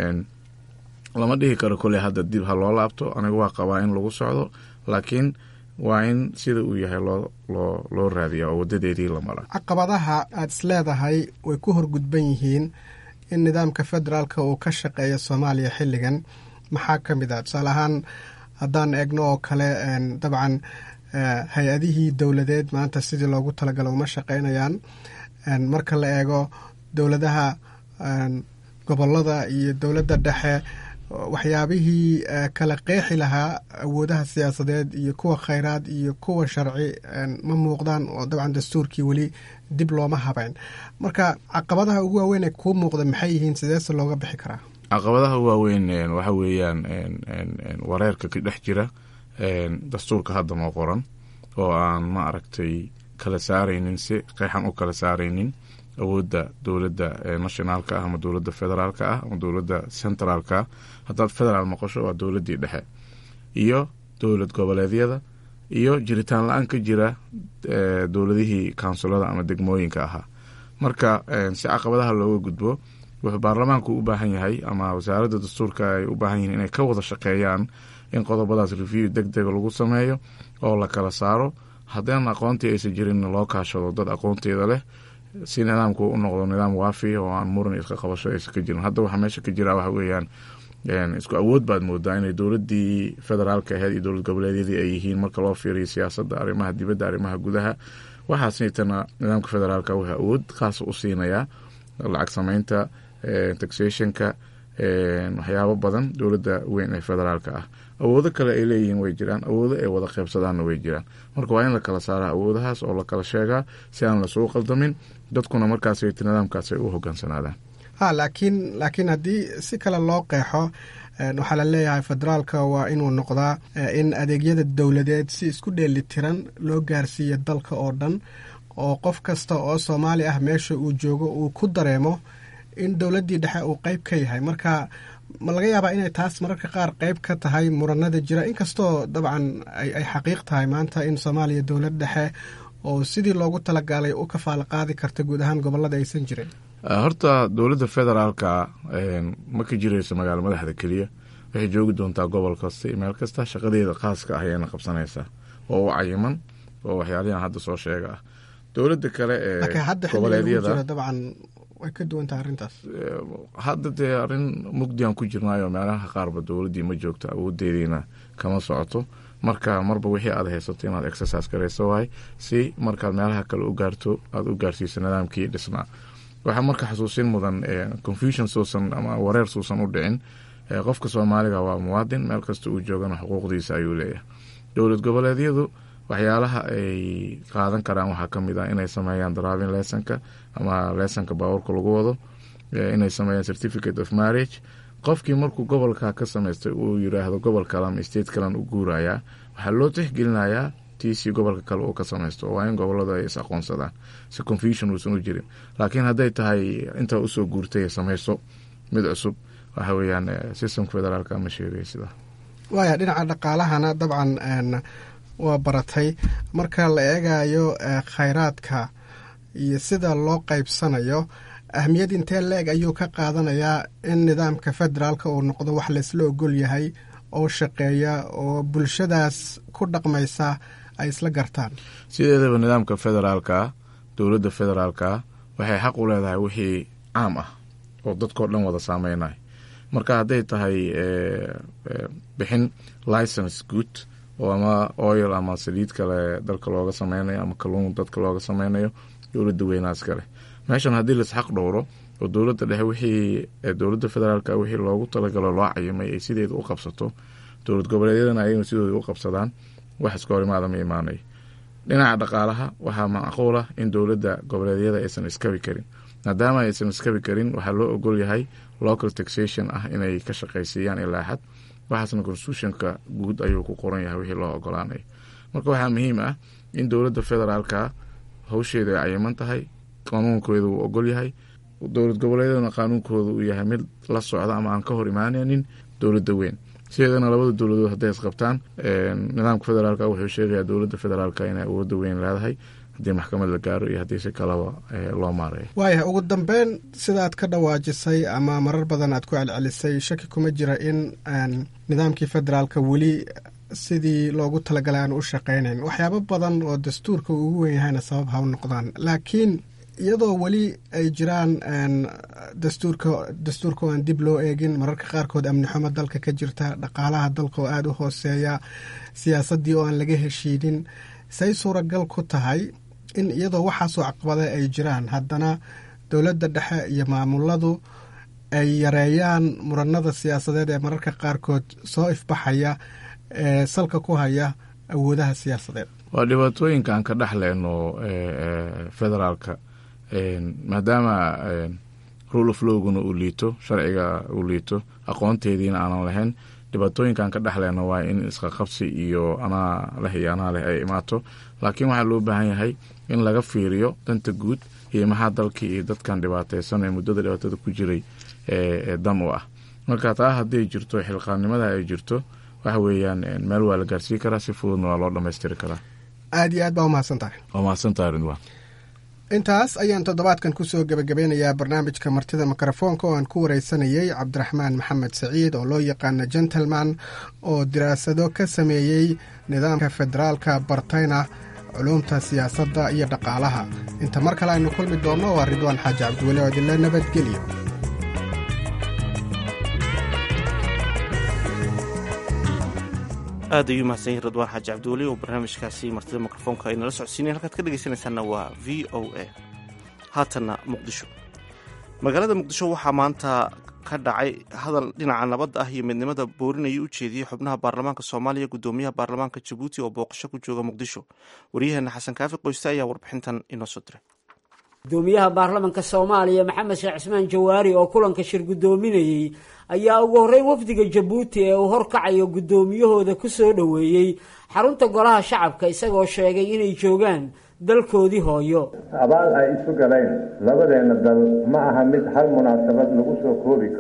lama dhihi karo koley hadda dib ha loo laabto aniga waa qabaa in lagu socdo laakiin waa in sida uu yahay loo loo loo raadiya oo wadadeedii la mara caqabadaha aada is leedahay way ku horgudban yihiin in nidaamka federaalka uu ka shaqeeya soomaaliya xilligan maxaa ka mid ah tusaale ahaan haddaan eegno oo kale dabcan hay-adihii dowladeed maanta sidii loogu talagalo uma shaqeynayaan marka la eego dowladaha gobolada iyo dowladda dhexe waxyaabihii kala qeexi lahaa awoodaha siyaasadeed iyo kuwa khayraad iyo kuwa sharci ma muuqdaan oo dabcan dastuurkii weli dib looma habeyn marka caqabadaha ugu waaweyn ee kuu muuqda maxay yihiin sideese looga bixi karaa caqabadaha waaweyn waxa weeyaan wareerka ka dhex jira dastuurka hadda noo qoran oo aan ma aragtay kala saaraynin si qeexan u kala saaraynin awoodda dowladda nationaalka ah ama dowladda federaalka ah ama dowladda centraalka ah haddaad federaal noqosho waa dowladdii dhexe iyo dowlad goboleedyada iyo jiritaan la-aan ka jira dowladihii kaunsilada ama degmooyinka ahaa marka si caqabadaha looga gudbo wuxuu baarlamaanku u baahan yahay ama wasaaradda dastuurka ay u baahan yihiin inay ka wada shaqeeyaan in qodobadaas review deg dega lagu sameeyo oo la kala saaro haddaan aqoontii aysan jirin loo kaashado dad aqoonteeda leh si nidaamku u noqdo nidaam waafi oo aan muran iska qabasho aysan ka jirin hadda waxaa meesha ka jira waxa weeyaan isku awood baad moodaa inay dowladdii federaalka ahayd iyo dowlad goboleedyadii ay yihiin marka loo fiiriyo siyaasadda arrimaha dibadda arrimaha gudaha waxaasitana nidaamka federaalka wuxuu awood khaasa u siinayaa lacag sameynta taxationka waxyaabo badan dowladda weyn ee federaalka ah awoodo kale ay leeyihiin way jiraan awoodo ay wada qeybsadaanna way jiraan marka waa in la kala saaraa awoodahaas oo la kala sheegaa si aan lasuu qaldamin dadkuna markaas nidaamkaas ay u hogaansanaadaan ha laakiin laakiin haddii si kale loo qeexo waxaa la leeyahay federaalka waa inuu noqdaa in adeegyada dowladeed si isku dheeli tiran loo gaarsiiyo dalka oo dhan oo qof kasta oo soomaali ah meesha uu joogo uu ku dareemo in dowladdii dhexe uu qeyb ka yahay marka ma laga yaabaa inay taas mararka qaar qeyb ka tahay muranada jira inkastoo dabcan ay xaqiiq tahay maanta in soomaaliya dowlad dhexe oo sidii loogu talagalay u kafaala qaadi karta guud ahaan gobolada aysan jirin horta dowladda federaalka ma ka jirayso magaalo madaxda keliya waxay joogi doontaa gobol kasta iyo meel kasta shaqadeeda khaaska ah ayayna qabsanaysaa oo u cayiman oo waxyaalihan hadda soo sheega ah dowladda kale ee goboleedyada dabcan way ka duwantaha arrintaas hadda dee arrin mugdiaan ku jirnaayo meelaha qaarba dowladdii ma joogto awoodeediina kama socoto marka marba wixii aad haysato inaad exercise garayso waay si markaad meelaha kale u gaarto aada u gaarsiiso nidaamkii dhisnaa waxaa marka xasuusin mudan confusion suusan ama wareer suusan u dhicin qofka soomaaliga waa muwaadin meel kasta uu joogana xuquuqdiisa ayuu leeyahay dowlad goboleedyadu waxyaalaha ay qaadan karaan waxaa kamid ah inay sameeyaan driving lessonka ama lessonka baabuurka lagu wado inay sameeyaan certificate of marriage qofkii markuu gobolka ka samaystay uu yiraahdo gobol kale ama state kalen u guurayaa waxaa loo tixgelinayaa tiisii gobolka kale uu ka samaysto waa in goboladu ay is aqoonsadaan si confusion uusan u jirin laakiin hadday tahay intaa usoo guurtay samayso mid cusub waxa weeyaan systemka federaalka ma sheegay sidaa waaya dhinaca dhaqaalahana dabcan waa baratay marka la eegayo khayraadka iyo sida loo qaybsanayo ahmiyad intee la-eg ayuu ka qaadanayaa in nidaamka federaalka uu noqdo wax laysla ogol yahay oo shaqeeya oo bulshadaas ku dhaqmaysa ay isla gartaan sideedaba nidaamka federaalka dowladda federaalka waxay xaq u leedahay wixii caam ah oo dadkao dhan wada saameynay marka hadday tahay bixin license good oo ama oil ama saliid kale dalka looga sameynayo ama kaluun dadka looga sameynayo dowladda weynaas kale meeshan haddii laisxaq dhowro oo dowladda dhexe wixii dowladda federaalka wixii loogu talagalo loo cayimay ay sideeda u qabsato dowlad goboleedyadana ayagna sidooda u qabsadaan wax iska horimaada ma imaanayo dhinaca dhaqaalaha waxaa macquul ah in dowladda goboleedyada aysan iskabi karin maadaama aysan iskabi karin waxaa loo ogol yahay local taxation ah inay ka shaqaysiiyaan ilaa xad waxaasna constitutionka guud ayuu ku qoran yahay wixii loo ogolaanayo marka waxaa muhiim ah in dowladda federaalka hawsheeda ay cayiman tahay qanuunkooda uu ogol yahay dowlad goboleedyaduna qaanuunkooda uu yahay mid la socda ama aan ka hor imaanaynin dowladda weyn sideedana labada dowladood hadday isqabtaan nidaamka federaalka wuxuu sheegayaa dowladda federaalka inay awoodda weyn leedahay haddii maxkamad la gaaro iyo haddii si kalaba loo maareeyo waaya ugu dambeyn sidaad ka dhawaajisay ama marar badan aad ku celcelisay shaki kuma jira in nidaamkii federaalka weli sidii loogu talagalay aan u shaqaynayn waxyaabo badan oo dastuurka uu ugu wen yahayna sabab ha u noqdaan laakiin iyadoo weli ay jiraan dastuurka dastuurka oo aan dib loo eegin mararka qaarkood amni xumo dalka ka jirta dhaqaalaha dalka oo aada u hooseeya siyaasaddii oo aan laga heshiinin say suuragal ku tahay in iyadoo waxaasoo caqabada ay jiraan haddana dowladda dhexe iyo maamuladu ay yareeyaan muranada siyaasadeed ee mararka qaarkood soo ifbaxaya ee salka ku haya awoodaha siyaasadeed waa dhibaatooyinka aan ka dhexleyno federaalka maadaama rule of lowguna uu liito sharciga uu liito aqoonteediina aanan lahayn dhibaatooyinkaan ka dhexleyno waa in isqaqabsi iyo anaa leh iyo anaa leh ay imaato laakiin waxaa loo baahan yahay in laga fiiriyo danta guud iyo maxaa dalkii iyo dadkan dhibaateysan ee muddada dhibaatada ku jiray ee dan u ah marka taa hadday jirto xilqaannimada ay jirto waxa weeyaan meel waa la gaarsiin karaa si fududna waa loo dhammaystiri karaa aada iyo aad baa umahadsan tahay waa mahadsantahay ridwaan intaas ayaan toddobaadkan kusoo gebagabeynayaa barnaamijka martida mikrofoonka oo aan ku wareysanayey cabdiraxmaan maxamed saciid oo loo yaqaana gentleman oo diraasado ka sameeyey nidaamka federaalka bartayna culuumta siyaasadda iyo dhaqaalaha inta mar kale aynu kulmi doonno waa ridwaan xaaji cabdiweli oo idinle nabadgelyo aad ayuu mahadsan yahi ridwaan xaaji cabdiweli oo barnaamijkaasi martida mikrofoonka ay nala socodsiinayen halkaad ka dhegeysanaysaana waa v o a haatanna muqdisho magaalada muqdisho waxaa maanta ka dhacay hadal dhinaca nabadda ah iyo midnimada boorinaya u jeediyey xubnaha baarlamaanka soomaaliya guddoomiyaha baarlamaanka jabuuti oo booqasho ku jooga muqdisho waryaheena xasan kaafi qoyste ayaa warbixintan inoo soo diray gudoomiyaha baarlamanka soomaaliya maxamed sheekh cismaan jawaari oo kulanka shir guddoominayey ayaa ugu horreyn wafdiga jabuuti ee uu horkacayo guddoomiyahooda ku soo dhoweeyey xarunta golaha shacabka isagoo sheegay inay joogaan dalkoodii hooyo abaal ay isu galeen labadeenna dal ma aha mid hal munaasabad lagu soo koobi karo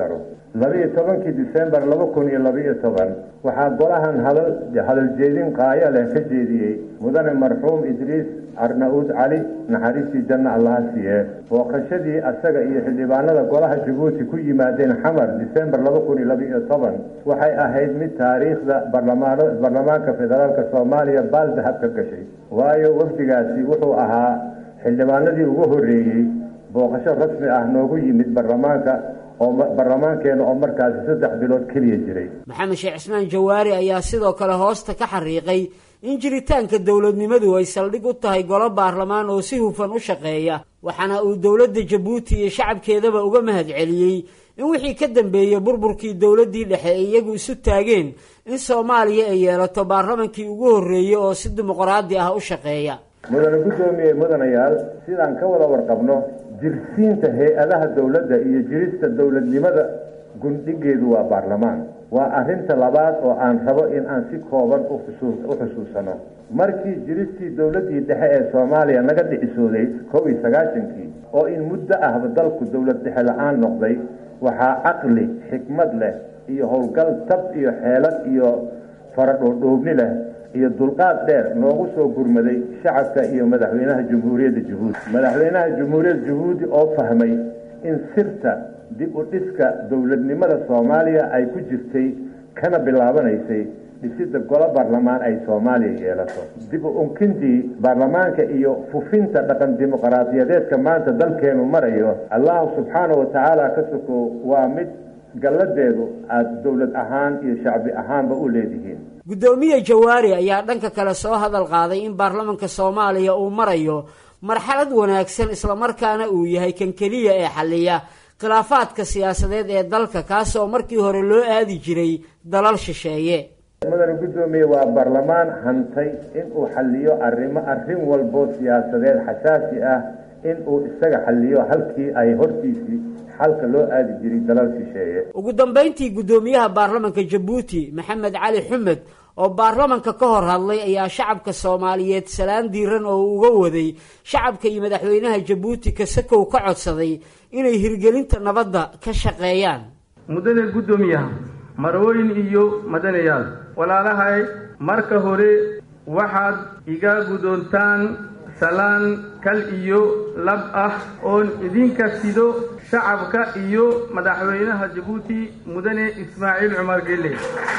labiiyo tobankii disembar laba kun iyo labiiyo toban waxaa golahan hadal hadaljeedin qaayo leh ka jeediyey mudane marxuum idriis arna-uud cali naxariistii janna allaha siiye booqashadii asaga iyo xildhibaanada golaha jabuuti ku yimaadeen xamar disembar laba kun iyo labiiyo toban waxay ahayd mid taariikhda barlamaan baarlamaanka federaalka soomaaliya baaldahab ka gashay waayo wafdigaasi wuxuu ahaa xildhibaanadii ugu horreeyey booqasho rasmi ah noogu yimid baarlamaanka oo baarlamaankeena oo markaasi saddex bilood keliya jiray maxamed sheekh cismaan jawaari ayaa sidoo kale hoosta ka xariiqay in jiritaanka dowladnimadu ay saldhig u tahay golo baarlamaan oo si hufan u shaqeeya waxaana uu dowladda jabuuti iyo shacabkeedaba uga mahad celiyey in wixii ka dambeeyey burburkii dowladdii dhexe ay iyagu isu taageen in soomaaliya ay yeelato baarlamankii ugu horreeyey oo si dimuqraadi ah u shaqeeya mudane guddoomiye mudanayaal sidaan ka wada warqabno jirsiinta hay-adaha dowladda iyo jirista dowladnimada gundhigeedu waa baarlamaan waa arrinta labaad oo aan rabo in aan si kooban u xusuusano markii jiristii dowladdii dhexe ee soomaaliya naga dhicisooday kow iyo sagaashankii oo in muddo ahba dalku dowlad dhexe la-aan noqday waxaa caqli xikmad leh iyo howlgal tab iyo xeelad iyo faradhoodhoobni leh iyo dulqaad dheer noogu soo gurmaday shacabka iyo madaxweynaha jamhuuriyadda jabuuti madaxweynaha jamhuuriyadda jabuuti oo fahmay in sirta dib u dhiska dowladnimada soomaaliya ay ku jirtay kana bilaabanaysay dhisidda golo baarlamaan ay soomaaliya yeelato dib u unkintii baarlamaanka iyo fufinta dhaqan dimuqraadiyadeedka maanta dalkeenu marayo allahu subxaana wa tacaala ka soko waa mid galladeedu aada dowlad ahaan iyo shacbi ahaanba u leedihiin guddoomiye jawaari ayaa dhanka kale soo hadal qaaday in baarlamanka soomaaliya uu marayo marxalad wanaagsan islamarkaana uu yahay kan keliya ee xalliya khilaafaadka siyaasadeed ee dalka kaasoo markii hore loo aadi jiray dalal shisheeye mudane guddoomiye waa baarlamaan hantay inuu xalliyo arrimo arrin walbo siyaasadeed xasaasi ah inuu isaga xalliyo halkii ay hortiisii xalka loo aadi jiray dalal shisheeye ugu dambayntii guddoomiyaha baarlamanka jabuuti maxamed cali xumed oo baarlamanka ka hor hadlay ayaa shacabka soomaaliyeed salaan diiran oo uga waday shacabka iyo madaxweynaha jabuuti kasakow ka codsaday inay hirgelinta nabadda ka shaqeeyaan muddada guddoomiyaha marwooyin iyo madanayaal walaalahay marka hore waxaad iga guddoontaan salaan kal iyo lab ah oon idinka sido shacabka iyo madaxweynaha jabuuti mudane ismaaciil cumar gelle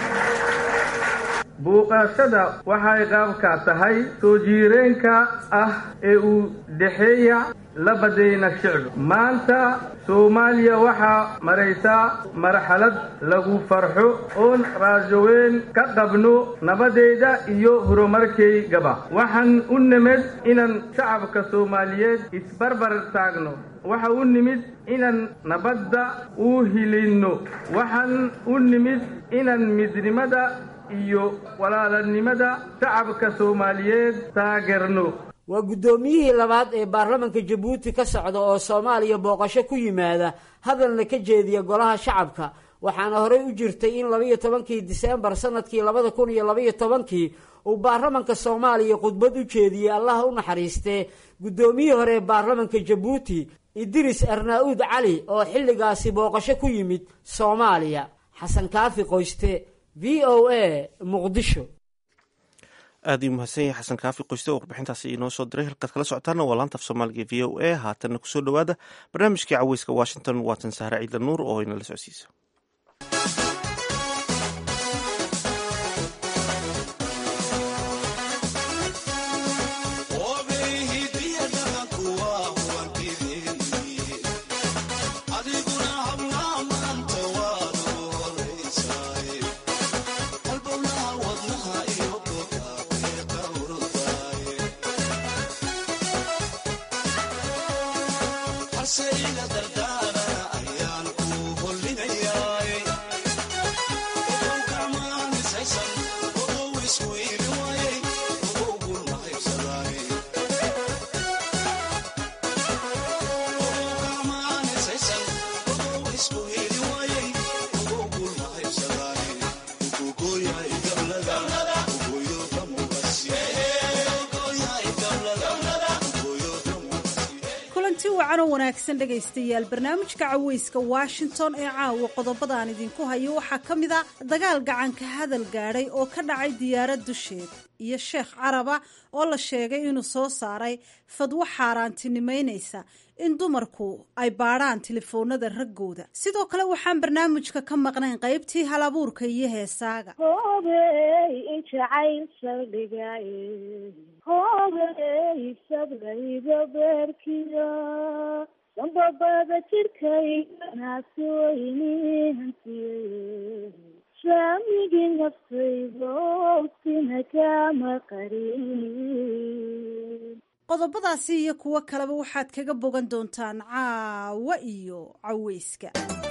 buuqashada waxay qaabka tahay soo jiireenka ah ee uu dhexeeya labadayna shicib maanta soomaaliya waxaa maraysaa marxalad lagu farxo oon raajoweyn ka qabno nabadeeda iyo horumarkaygaba waxaan u nimid inaan shacabka soomaaliyeed isbarbar taagno waxa u nimid inaan nabadda u hilinno waxaan u nimid inaan midnimada iyo walaalanimada shacabka soomaaliyeed taageerno waa guddoomiyihii labaad ee baarlamanka jabuuti ka socda oo soomaaliya booqasho ku yimaada hadalna ka jeediya golaha shacabka waxaana horey u jirtay in labaiyo tobankii diseembar sanadkii labada kun iyo labaiyo tobankii uu baarlamanka soomaaliya khudbad u jeediyey allaha u naxariistee guddoomiyihii hore ee baarlamanka jabuuti idris arnaa-uud cali oo xilligaasi booqasho ku yimid soomaaliya xasan kaafi qoyste v o a muqdisho aad ii mahadsan yahay xasan kaafi qoyste oo warbixintaasi inoo soo diray halkaad kala socotaana waa laanta af soomaaliga v o a haatanna kusoo dhowaada barnaamijkii caweyska washington waatan sahre ciidla nuur oo inala socodsiisa Sayla dardana ayaan ku hollinayaa wacan oo wanaagsan dhegaystayaal barnaamijka caweyska washington ee caawa qodobadaan idinku hayo waxaa ka mid a dagaal gacanka hadal gaadhay oo ka dhacay diyaarad dusheed iyo sheekh caraba oo la sheegay inuu soo saaray fadwo xaaraantinimaynaysa in dumarku ay baadhaan telefoonada raggooda sidoo kale waxaan barnaamijka ka maqnayn qaybtii halabuurka iyo heesaaga hoobey in jacayl saldhigay hoobey sablayda beerkiyo sanbabada jirkayganaasi wayni hantiyey saamigii naftaydo sina kama qarin qodobadaasi iyo kuwo kaleba waxaad kaga bogan doontaan caawa iyo caweyska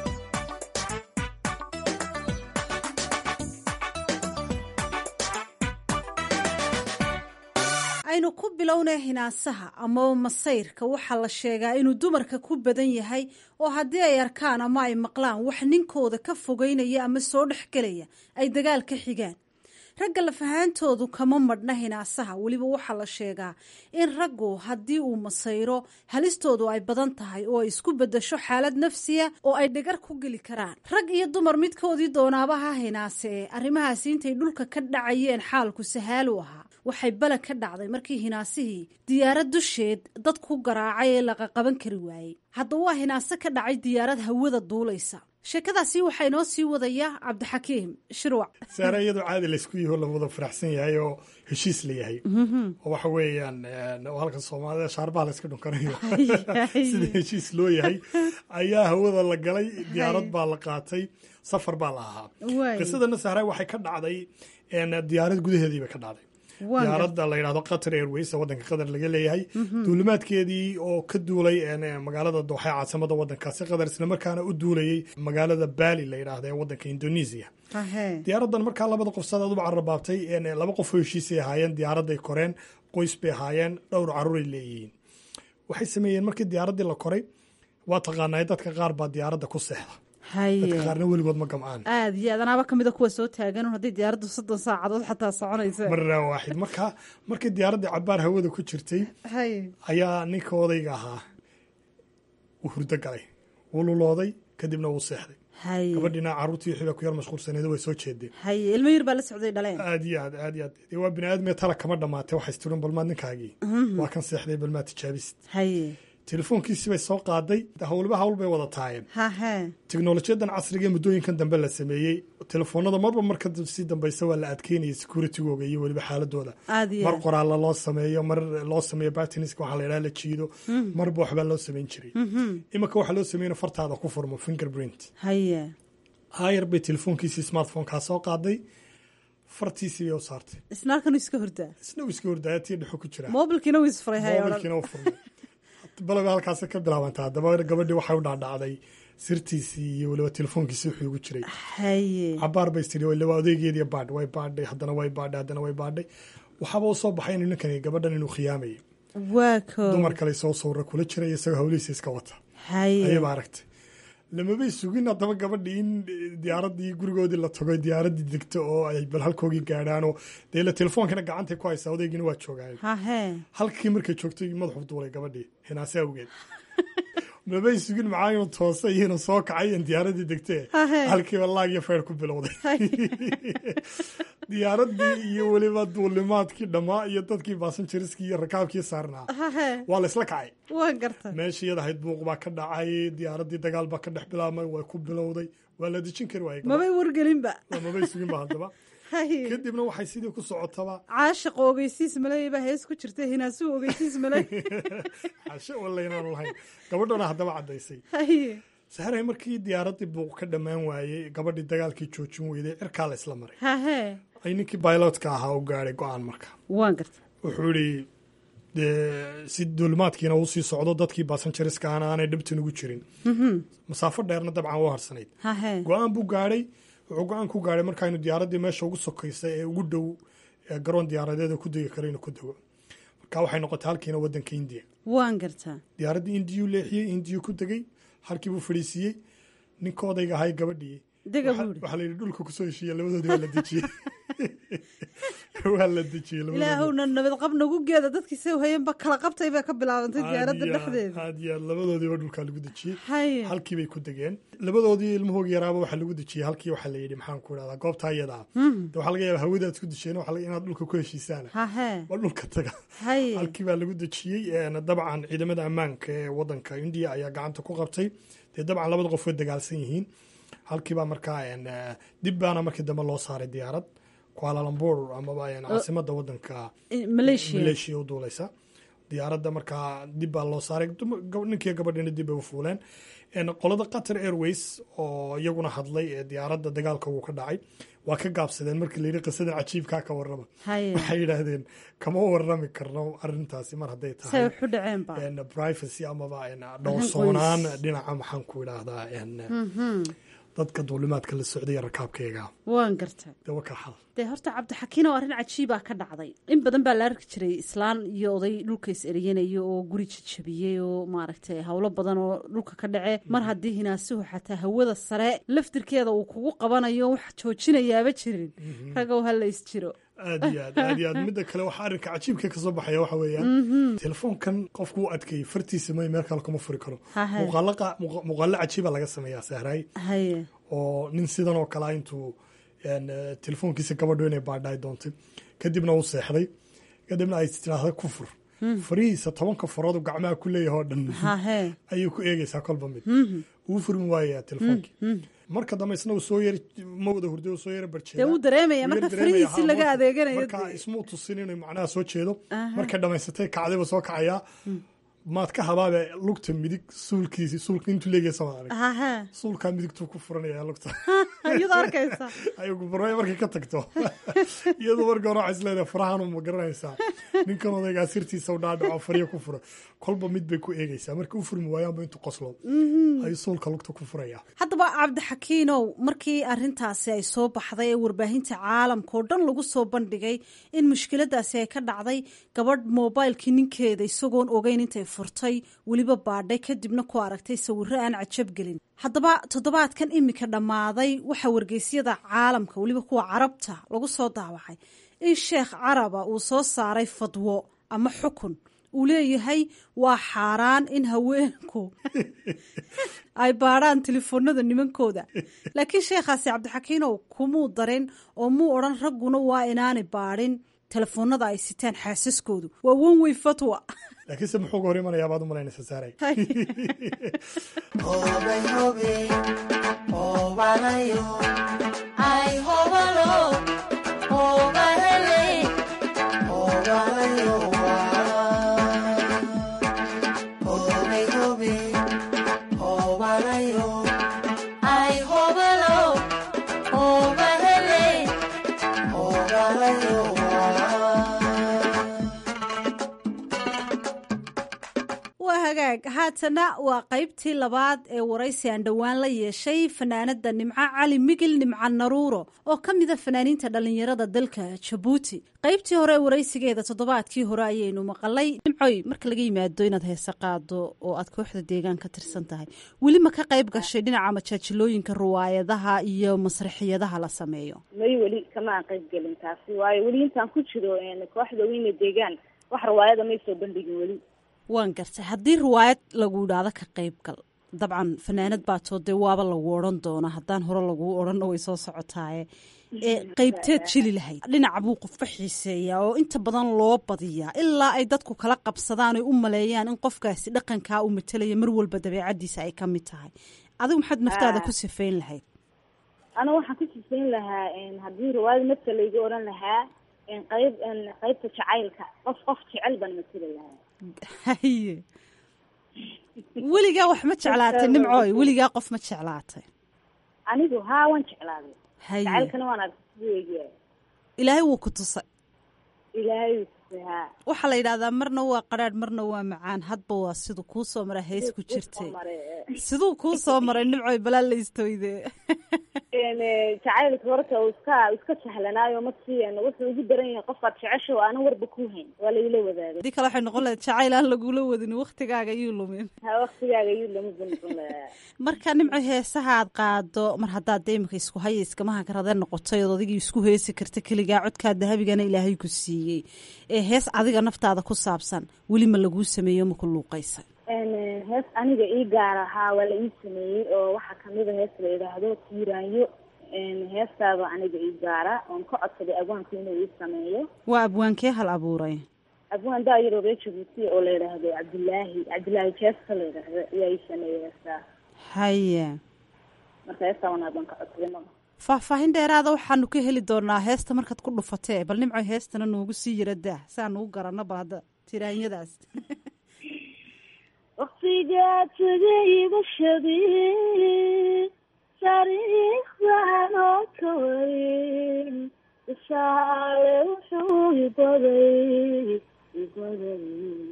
aynu ku bilownay hinaasaha amaba masayrka waxaa la sheegaa inuu dumarka ku badan yahay oo haddii ay arkaan ama ay maqlaan wax ninkooda ka fogeynaya ama soo dhexgelaya ay dagaal ka xigaan ragga lafahaantoodu kama madhna hinaasaha weliba waxaa la sheegaa in raggu haddii uu masayro halistoodu ay badan tahay oo ay isku bedasho xaalad nafsiya oo ay dhagar ku geli karaan rag iyo dumar midkoodii doonaaba ha hinaase ee arrimahaasi intay dhulka ka dhacayeen xaalku sahaalu ahaa waxay balan ka dhacday markii hinaasihii diyaarad dusheed dad ku garaacay ee laqaqaban kari waayey haddaba waa hinaase ka dhacay diyaarad hawada duulaysa sheekadaasi waxaa inoo sii wadaya cabdixakiim shirwac saare iyadoo caadi laysku yaho la wada faraxsan yahay oo heshiis la yahay oo waxa weeyaan halka soomaalida shaarbaha la iska dhunkanayo sida heshiis loo yahay ayaa hawada la galay diyaarad baa la qaatay safar baa la ahaa qisadana sahra waxay ka dhacday diyaarad gudaheedii bay ka dhacday diyaaradda la yidhahdo qatar airways waddanka qatar laga leeyahay duulimaadkeedii oo ka duulay magaalada dooxa caasimada waddankaasi qatar islamarkaana u duulayay magaalada bali la yidhaahda ee waddanka indonesia diyaaraddan markaa labada qof sadaad uba carrabaabtay laba qof oo heshiisay ahaayeen diyaaradday koreen qoys bay ahaayeen dhowr caruuray leeyihiin waxay sameeyeen markii diyaaraddii la koray waa taqaanay dadka qaar baa diyaaradda ku seexda dadka qaarna weligood ma gamcaan aad iyo aad anaaba kamida kuwa soo taagan haddii diyaaraddu soddon saacadood xataa soconaysa marraa waaxid marka markii diyaaraddii cabaar hawada ku jirtay ayaa ninka odayga ahaa uu hurdo galay wuu lulooday kadibna wuu seexday gabadhiina carruurtii wixii baa ku yar mashquulsaneed way soo jeedeen haye ilmo yar baa la socday dhaleen aad iyo aad aad iyo aad dee waa bini aadmee tala kama dhamaatay waxay istirin balmaad ninkaagii waa kan seexday balmaad tijaabisid haye telefoonkiisii bay soo qaaday howlba hawl bay wada taayeen teknolojiyadan casriga ee muddooyinkan dambe la sameeyey telefoonada marba marka sii dambaysa waa la adkeynaya securitygooga iyo weliba xaaladooda mar qoraalla loo sameeyo mar loo sameeyo batiniska waxaa la yidhaha la jiido marba waxbaa loo samayn jiray iminka waxaa loo sameeyna fartaada ku furmo fingerprint hayar bay telefoonkiisii smartphonkaa soo qaaday fartiisii bay u saartay isna halkan iska hordaa isna uu iska hordaaya tii dhexo ku jira mobilkiina wuu isfuray mobilkiina u furmay balaba halkaas ka bilaabanta haddaba gabadhii waxay u dhaadhacday sirtiisii iyo weliba telefoonkiisii wuxuu ugu jiray cabaar bay tiri waliba odeygeediiyo baadh way baadhay haddana way baadhay haddana way baadhay waxaaba u soo baxay inuu ninkani gabadhan inuu khiyaamayay dumar kale soo sawra kula jiray isagoo hawlihiisa iska wata ayaba aragtay lamabay sugin haddaba gabadhii in diyaaradii gurigoodii la tago diyaaradii degto oo ay bal halkoogii gaadhaanoo dee la telefoonkana gacantay ku haysaa odeygiina waa joogaayo halkii markay joogtay madaxu duulay gabadhii hinaase awgeed mabay sugin maxaa inuu toosay iyo inuu soo kacay in diyaaradii degtee halkiiba laag iyo feyr ku bilowday diyaaradii iyo weliba duulimaadkii dhammaa iyo dadkii baasanjariskii iyo rakaabkii saarnaa waa la isla kacay meeshii iyada ahayd buuq baa ka dhacay diyaaradii dagaal baa ka dhex bilaabmay way ku bilowday waa la dejin kari waayey mabay wargelinba mabay suginba haddaba kadibna waxay sidii ku socotaba caashiqa ogeysiis maley baa hees ku jirta hinaasuhu ogeysiis maley cashe walla inaanu lahayn gabadhana haddaba caddaysay sahray markii diyaaradii buuq ka dhammaan waayey gabadhii dagaalkii joojin weyday cirkaa la isla maray ay ninkii bailotka ahaa u gaadhay go-aan marka waan garta wuxuu idhi dee si duulimaadkiina uu sii socdo dadkii baasanjariska aana aanay dhibtan ugu jirin masaafo dheerna dabcan u harsanayd go-aan buu gaadhay wuxuu go-aan ku gaadhay markaaynu diyaaraddii meesha ugu sokaysa ee ugu dhow garoon diyaaradeeda ku degi kara inuu ku dego marka waxay noqotay halkiina waddanka indiya waan gartaa diyaaraddii indiyuu leexiyey indiyuu ku degey halkii buu fadhiisiiyey ninka odayga ahay gabadhii waxaa la yidhi dhulka kusoo heshiiya labadoodii waa la dejiyey waa la dejiyey labadooda. ilaahowna nabad qab nagu geeda dadkii say hayanba kala qabtay bay ka bilaabantay diyaaradda Aad iyo aad- dhexdeeda aad iyo aad labadoodiiba dhulkaa lagu dejiyey Haye. halkii bay ku degeen labadoodii ilmahooga yaraaba waxaa lagu dejiyey halkii waxaa la yidhi maxaan ku idhahdaa goobtaa iyada ah Mhm. De waxaa laga yaaba hawadaad isku dejiyeen waxaa laga inaad dhulka ku heshiisaan hahe waa dhulka taga haye halkii baa lagu dejiyey een, dabcan ciidamada ammaanka ee wadanka indiya ayaa gacanta ku qabtay dee dabcan labada qof way dagaalsan yihiin halkii baa markaa een, eh, dib baana markii dambe loo saaray diyaarad kualalambur amaba een, caasimada wadanka Eh, Malaysia. malaysia u duuleysa diyaaradda markaa dib baa loo saaray dum- gab- ninkii gabadhina dib bay u fuuleen Een, qolada qatar airways oo iyaguna hadlay ee diyaaradda dagaalka uu ka dhacay waa ka gaabsadeen markii layidhi qisadan cajiibkaa ka warrama haye waxay yidhaahdeen kama warrami karno arintaasi mar hadday say tahay waxu dhaceen ba een, privacy amaba een, dhowrsoonaan qoys. dhinaca maxaan ku idhaahdaa een, Mhm. dadka duulimaadka la socday ee rakaabkayga waan gartay dee waa ka xal dee horta cabdixakiin oo arrin cajiibaa ka dhacday in badan baa la arki jiray islaan iyo oday dhulka is eryanaya oo guri jajabiyey oo maaragtay howlo badan oo dhulka ka dhace mar haddii hinaasuhu xataa hawada sare laftirkeeda uu kugu qabanayo wax joojinayaaba jirin ragow ha la is jiro aad iyo aad aad iyo aad midda kale waxaa arrinka cajiibka kasoo baxaya waxa weeyaan Mhm. telefoonkan qofku u adkeeyey fartiisa may meel kale kuma furi karo Hahe. muuqaalo qa- muuqa- muuqaalo cajiiba laga sameeyaa sahraay haye oo nin sidan oo kale ah intuu een, eh, telefoonkiisa gabadho inay baadhaay doontay kadibna uu seexday kadibna ay tiraahda ku fur farihiisa tobanka faroodu gacmaha ku leeyahay oo dhan hahe ayay ku eegeysaa kolba mid Mhm. uu furmi waayaa telefoonki Mhm. marka dambe isna uu soo yari ma wada hurday uu soo yara barjeeda dee wuu dareemaya marka farihiisi laga adeeganayo marka dee. ismuu tusin inay macnaha soo jeedo Aha. markay dhamaysatay kacdayba soo kacayaa maad ka habaabe lugta midig suulkiisi suulka intuu leegaysa ma arag hahe suulkaa midigtuu ku furanaya lugta iyadoo arkaysa ayagu barwaay markay ka tagto iyadoo marka hore waxay isleedahay farahan ma garanaysaa ninkan odaygaa sirtiisa u dhaadhaco farya ku furo kolba mid bay ku eegaysaa marka u furmi waayaanba intuu qoslo Mhm. ayuu suulka lugta ku furaya haddaba cabdixakiinow markii arintaasi ay soo baxday ee warbaahinta caalamka oo dhan lagu soo bandhigay in mushkiladaasi ay ka dhacday gabadh moobaylkii ninkeeda isagoon ogeyn intay furtay weliba baadhay kadibna ku aragtay sawirro aan cajab gelin haddaba toddobaadkan imika dhammaaday waxaa wargeysyada caalamka weliba kuwa carabta lagu soo daawacay in sheekh caraba uu soo saaray fadwo ama xukun uu leeyahay waa xaaraan in haweenku ay baadhaan telefoonada nimankooda laakiin sheekhaasi cabdixakiinow kumuu darin oo muu odhan ragguna waa inaanay baadhin telefoonada ay sitaan xaasaskoodu waa wanwey fatwa laakiinse muxuu ga hor imanayaa baad u malaynaysa saaray waa hagaag haatana waa qaybtii labaad ee waraysi aan dhowaan la yeeshay fanaanada nimco cali migil nimco naruuro oo ka mida fanaaniinta dhallinyarada dalka jabuuti qaybtii hore ee waraysigeeda toddobaadkii hore ayaynu maqalay nimcoy marka laga yimaado inaad heese qaado oo aad kooxda deegaan ka tirsan tahay weli ma ka qayb gashay dhinaca majaajilooyinka ruwaayadaha iyo masraxiyadaha la sameeyo may weli kama aan qayb gelin taasi waayo weli intaan ku jiro een, kooxda weyne deegaan wax riwaayada may soo bandhigin weli waan gartay haddii riwaayad lagu idhaahdo ka qayb gal dabcan fanaanad baa too dee waaba lagu odhan doona haddaan hore laguu odhanna way soo socotaaye ee qaybteed jeli lahayd dhinaca buu qofka xiiseeyaa oo inta badan loo badiyaa ilaa ay dadku kala qabsadaan oy u maleeyaan in qofkaasi dhaqankaa u matelaya mar walba dabeecadiisa ay ka mid tahay adigu maxaad naftaada Ah. ku sifeyn lahayd ana waxaan ku sifayn lahaa een, haddii riwaayada marka layga odhan lahaa een, qayb een, qaybta jacaylka qof qof jecel baan mateli lahaa haye weligaa wax ma jeclaatay nimcooy weligaa qof ma jeclaatay anigu haa waan jeclaaday haye jacaylkana waan arkay siduu egyahay ilaahay wuu ku tusay ilaahay heestay haa waxaa la yidhahdaa marna waa qadhaadh marna waa macaan hadba waa siduu kuu soo maraa hees ku jirtay siduu kuu soo maray nimcoy balaa la istooyde jacaylka horta uu iska iska sahlanaayo markii wuxuu ugu daran yahay qofkaad jecesha oo aanan warba ku hayn waa laila wadaagay haddii kale waxay noqon lahayd jacayl aan lagula wadin waktigaaga ayuu lumin ha waktigaaga ayuu lama noqon lahaa marka nimco heesaha aad qaado mar haddaad dee imika isku haya iskamaha karadee noqotay ood adigii isku heesi karta keligaa codkaa dahabigana ilaahay ku siiyey ee hees adiga naftaada ku saabsan weli ma laguu sameeyo ma ku luuqaysa hees aniga ii gaar ahaa waa la ii sameeyey oo waxaa kamida hees la yidhaahdo tiiraanyo heestaaba aniga ii gaara oon ka codsaday abwaanku inuu ii sameeyo waa abwaankee hal abuuray abwaan daayaroo reer jabuuti oo la yidhaahdo cabdilaahi cabdilaahi jeesta la yidhaahdo ayaa ii sameeyey heestaa haye marka heestaa wan abaan ka codsaday ma faahfaahin dheeraada waxaanu ka heli doonaa heesta markaad ku dhufatee bal nimco heestana noogu sii yara dah si aan ugu garanno bal hadda tiraanyadaas waktigaa tagay bashadii taariikhdan oo ka warin tusaale wuxuu ibaday ibaday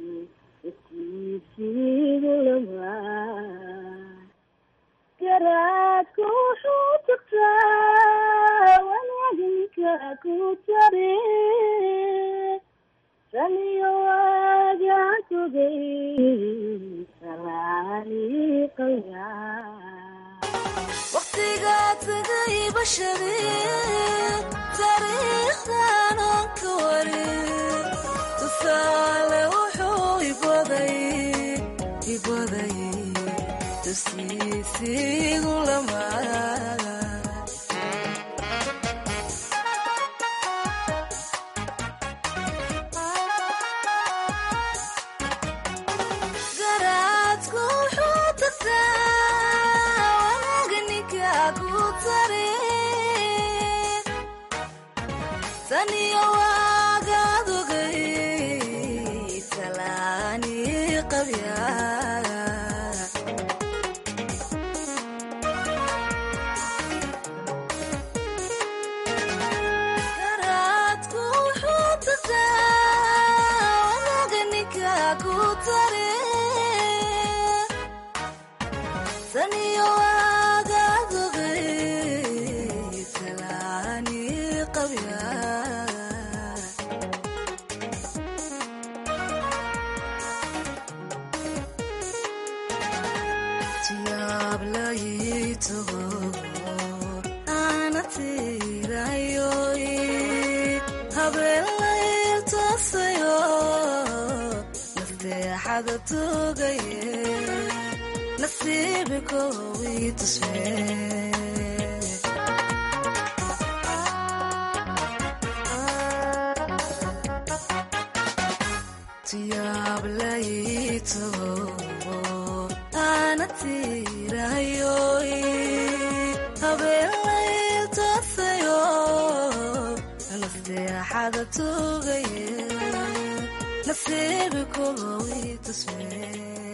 iskiisiigu lamaa garaadku wuxuu tagtaa wanaagninka ku tare saniyo waagaan togay waqtigaa tagay bashari taariikhdan oon ka warin tusaale wuxuu ibaday ibaday tusiisiigu lamaa taniyo waagaad ogay talaani qabya garaadku wuxuu tataa wanaga ninka ku tare taniyo waagaad ogay talaani qabya tiyaab layitaho ana tirayoy habeenlaytasayo nasteexada tugaye nasiibikowi tusmee tiyaab layitaho ana tirayoy habeenlaytasayo nasteexada tugaye nasiibikowi tusmee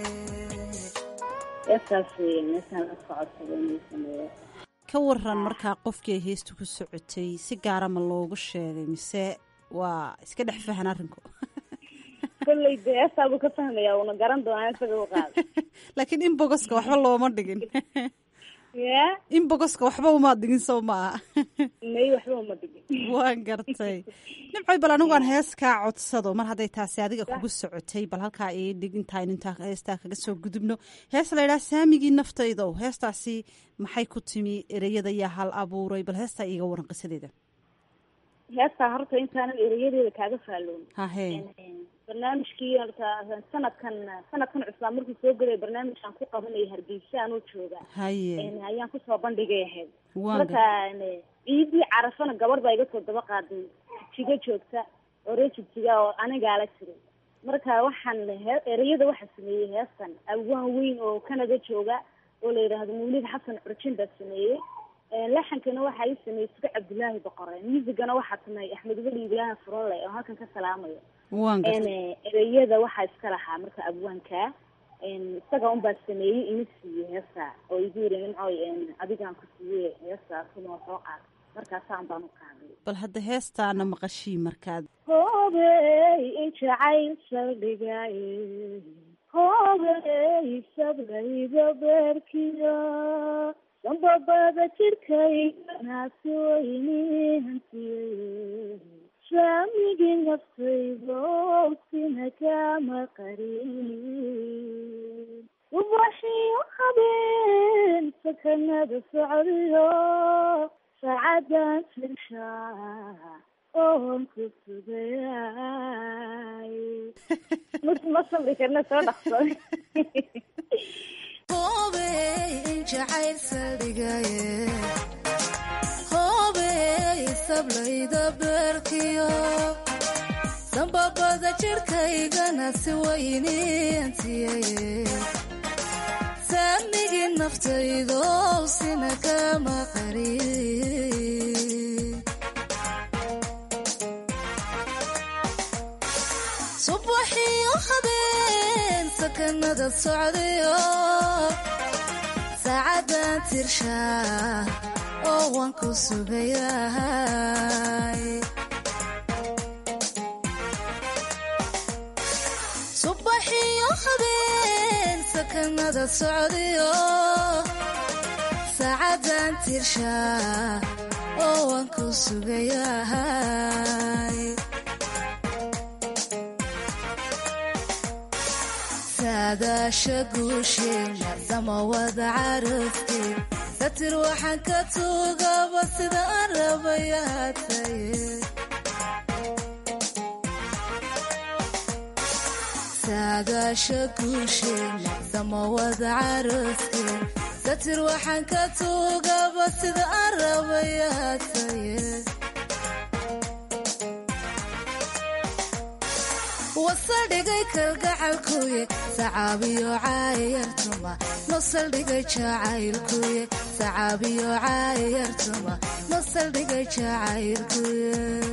heestaas meeshaan iska codsaday inuu sameeyo ka waran markaa qofkii ay heestu ku socotay si gaara ma loogu sheegay mise waa iska dhex fahan arrinku kolley dee heestaabuu ka fahmaya uuna garan doonaa isaga u qaada laakiin in bogoska waxba looma dhigin ya in bogoska waxba umaad dhigin soo maaha may waxba uma dhigin waan gartay nimcoy bal anigu aan hees kaa codsado mar hadday taasi adiga kugu socotay bal halkaa ii dhig intaan intaa heestaa kaga soo gudubno hees la ydhaha saamigii naftaydow heestaasi maxay ku timi ereyada yaa hal abuuray bal heestaa iiga waran qisadeeda heestaa horta intaanan ereyadeeda kaaga faalloon hahe barnaamijkii horta sanadkan sanadkan cusbaa markuu soo gelay barnaamijkaan ku qabanaya hargeysa anoo jooga haye ayaan kusoo bandhigay ahayd Waan marka ciidii carafana gabadh baa iga soo daba qaaday jigjiga joogta oo reer jigjiga oo anigaa la jiray marka waxaan he ereyada waxaa sameeyey heestan abwaan weyn oo canada jooga oo la yidhaahdo mawlid xasan curjin baa sameeyey laxankana waxaa ii sameeyey suga cabdilaahi boqore muusigana waxaa sameeyey axmed weli ibrahim furole oo halkan ka salaamayo waan gartay Een, ereyada waxaa iska lahaa marka abwaanka een, isaga unbaa sameeyey ima siiye heesta oo igu yiri nimcoy een, adigaan ku siiye heesta kuma soo qaad markaasaan baan u qaaday bal hadda heestaana maqashii markaad hoobey in jacayl saldhigay hoobey sablayda beerkiyo sanbabada jirkayganaasi weyni hantiyey saamigii naftaydo sina kama qarin ubaxiyo habeen sakanada socdiyo saacadan sirshaa oon ku sugayay ma sabri karna soo dhaqso hoobey in jacayl saldhigaye hoobey sablayda beerkiyo sanbabada jirkaygana si weyni antiyaye saamigii naftaydo sina kama qarin subaxiyo habeen sakanada socdayo saacadan tirshaa oo waan ku sugayahay subaxiyo habeen sakanada socdayo saacadan tirshaa oo waan ku sugayahay saadaasha guusheena samawada carafteed satir waxaan ka tuugaba sida aan rabayaataye saadaasha guusheena samawada carafteed satir waxaan ka tuugaba sida aan rabayaataye wasaldhigay kalgacalkuye sacaabiyo caayartuma nosaldhigay jacaylkuye sacaabiyo caayartuma nosaldhigay jacaylkuye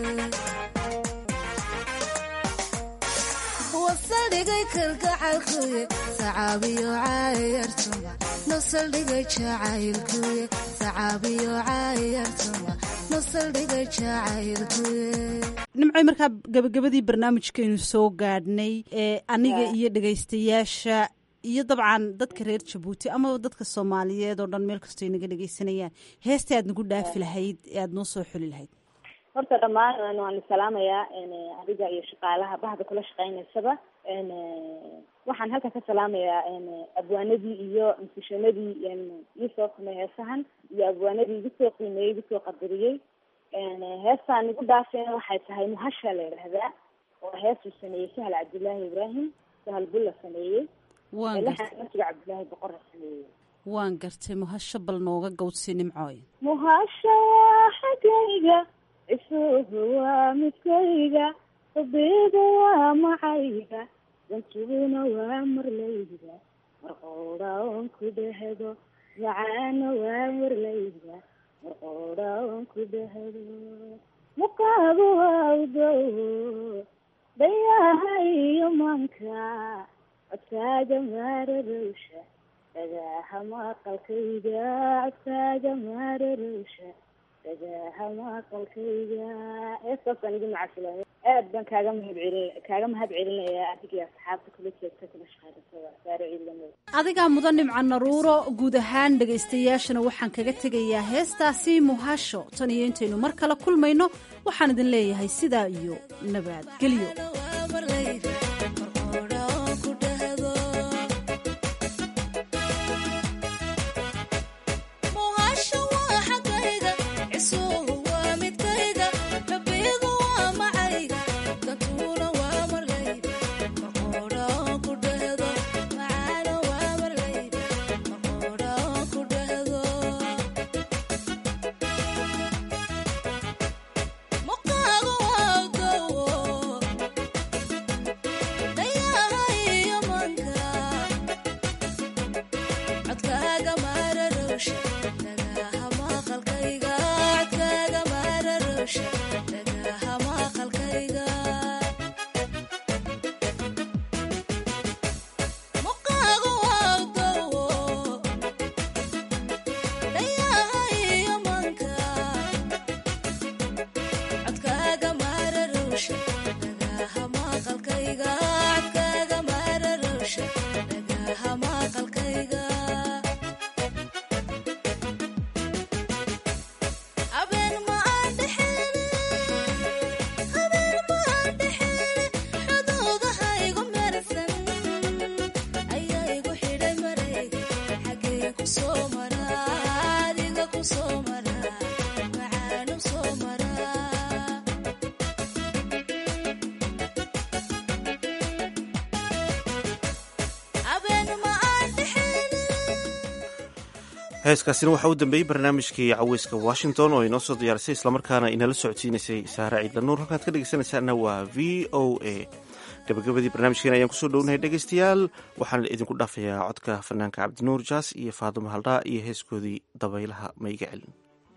wasaldhigay kalgacalkuye sacaabiyo caayartuma nosaldhigay jacaylkuye sacaabiyo caayartuma nosaldhigay jacaylkuye nimcoy markaa gabagabadii barnaamijkeenu soo gaadhnay ee aniga iyo dhegaystayaasha iyo dabcan dadka reer jabuuti amaba dadka soomaaliyeed oo dhan meel kastoo inaga dhegaysanayaan heesta aad nagu dhaafi lahayd ee aada noo soo xuli lahayd horta dhammaan waanu salaamayaa adiga iyo shaqaalaha bahda kula shaqeynaysaba waxaan halkan ka salaamayaa abwaanadii iyo musishanadii ii soo samey heesahan iyo abwaanadii igu soo qiimeeyey igu soo qadariyey heestaan igu dhaafeen waxay tahay muhasha la yidhaahdaa oo heesuu sameeyey sahal cabdillaahi ibraahim sahal bulla sameeyey waan gartay masiga cabdillaahi boqorra sameeyey waan gartay muhasho bal nooga gawdsi nimcooy muhasha waa xaggayga isuhu waa midkayga rabiga waa macayga dantuguna waa marlayga marqowdha oon ku dhehdo macaana waa marlayga marqowdha oon ku dhehdo muqaagu waa udow dayaha iyo manka codkaaga maararowsha dhagaaha maqalkayga codkaaga maararowsha dhagaaha maqalkayga heestaasaan igu macasilaamay aad baan kaaga mahad celin kaaga mahad celinayaa adigii asxaabta kula jeegta kula shaqeysatada saaro ciidamo adigaa mudan nimca naruuro guud ahaan dhegaystayaashana waxaan kaga tegayaa heestaasi muhasho tan iyo intaynu mar kale kulmayno waxaan idin leeyahay sidaa iyo nabadgelyo heeskaasina waxaa u dambeeyey barnaamijkii caweyska washington oo inoo soo diyaarisay islamarkaana inala socodsiinaysay saare ciidla nuur halkaad ka dhegeysanaysaana waa v o a gabagabadii barnaamijkeena ayaan kusoo dhownahay dhegeystayaal waxaan idinku dhaafayaa codka fanaanka cabdinuur jaas iyo faadimo haldhaa iyo heeskoodii dabaylaha maiga celin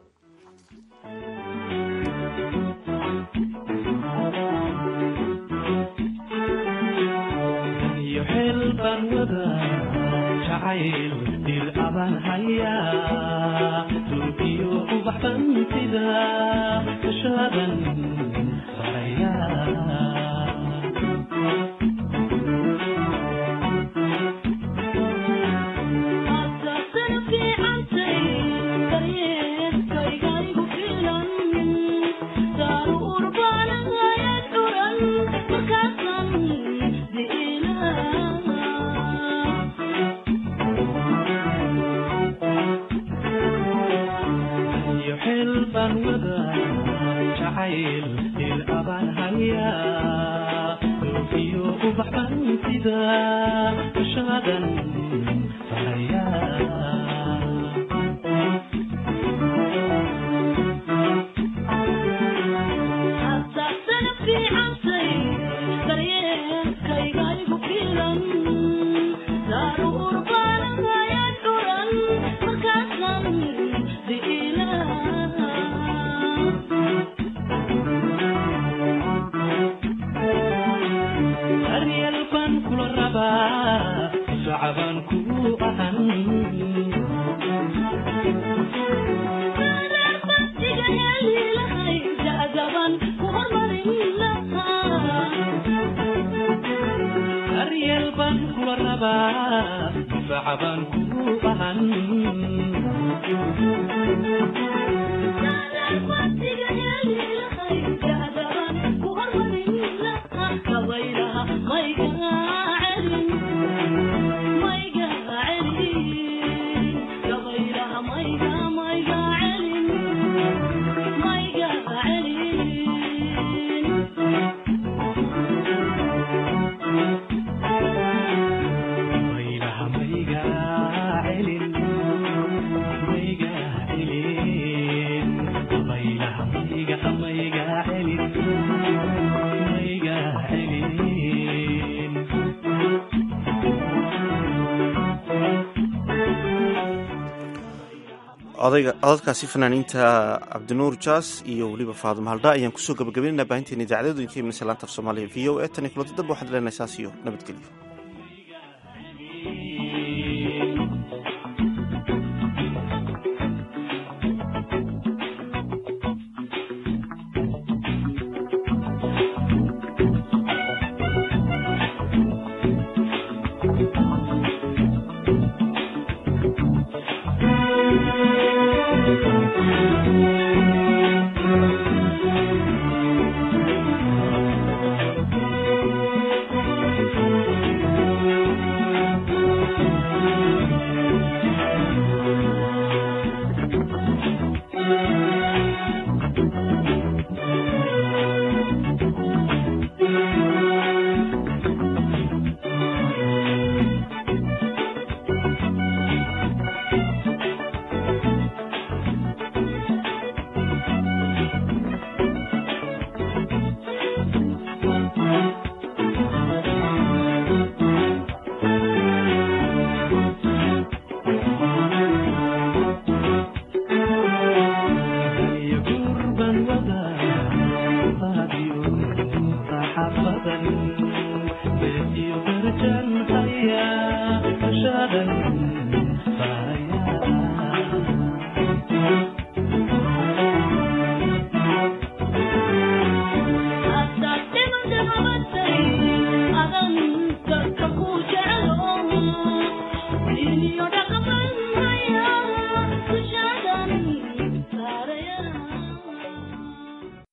codadkaasi fanaaniinta cabdinuur jaas iyo weliba faadimo haldha ayaan kusoo gabagabaynayna baahinteena idaacadooda idinka imanaysa laanta af soomaaliya v o e tan iyo kulanta damba waxaad leenahay saas iyo nabadgelyo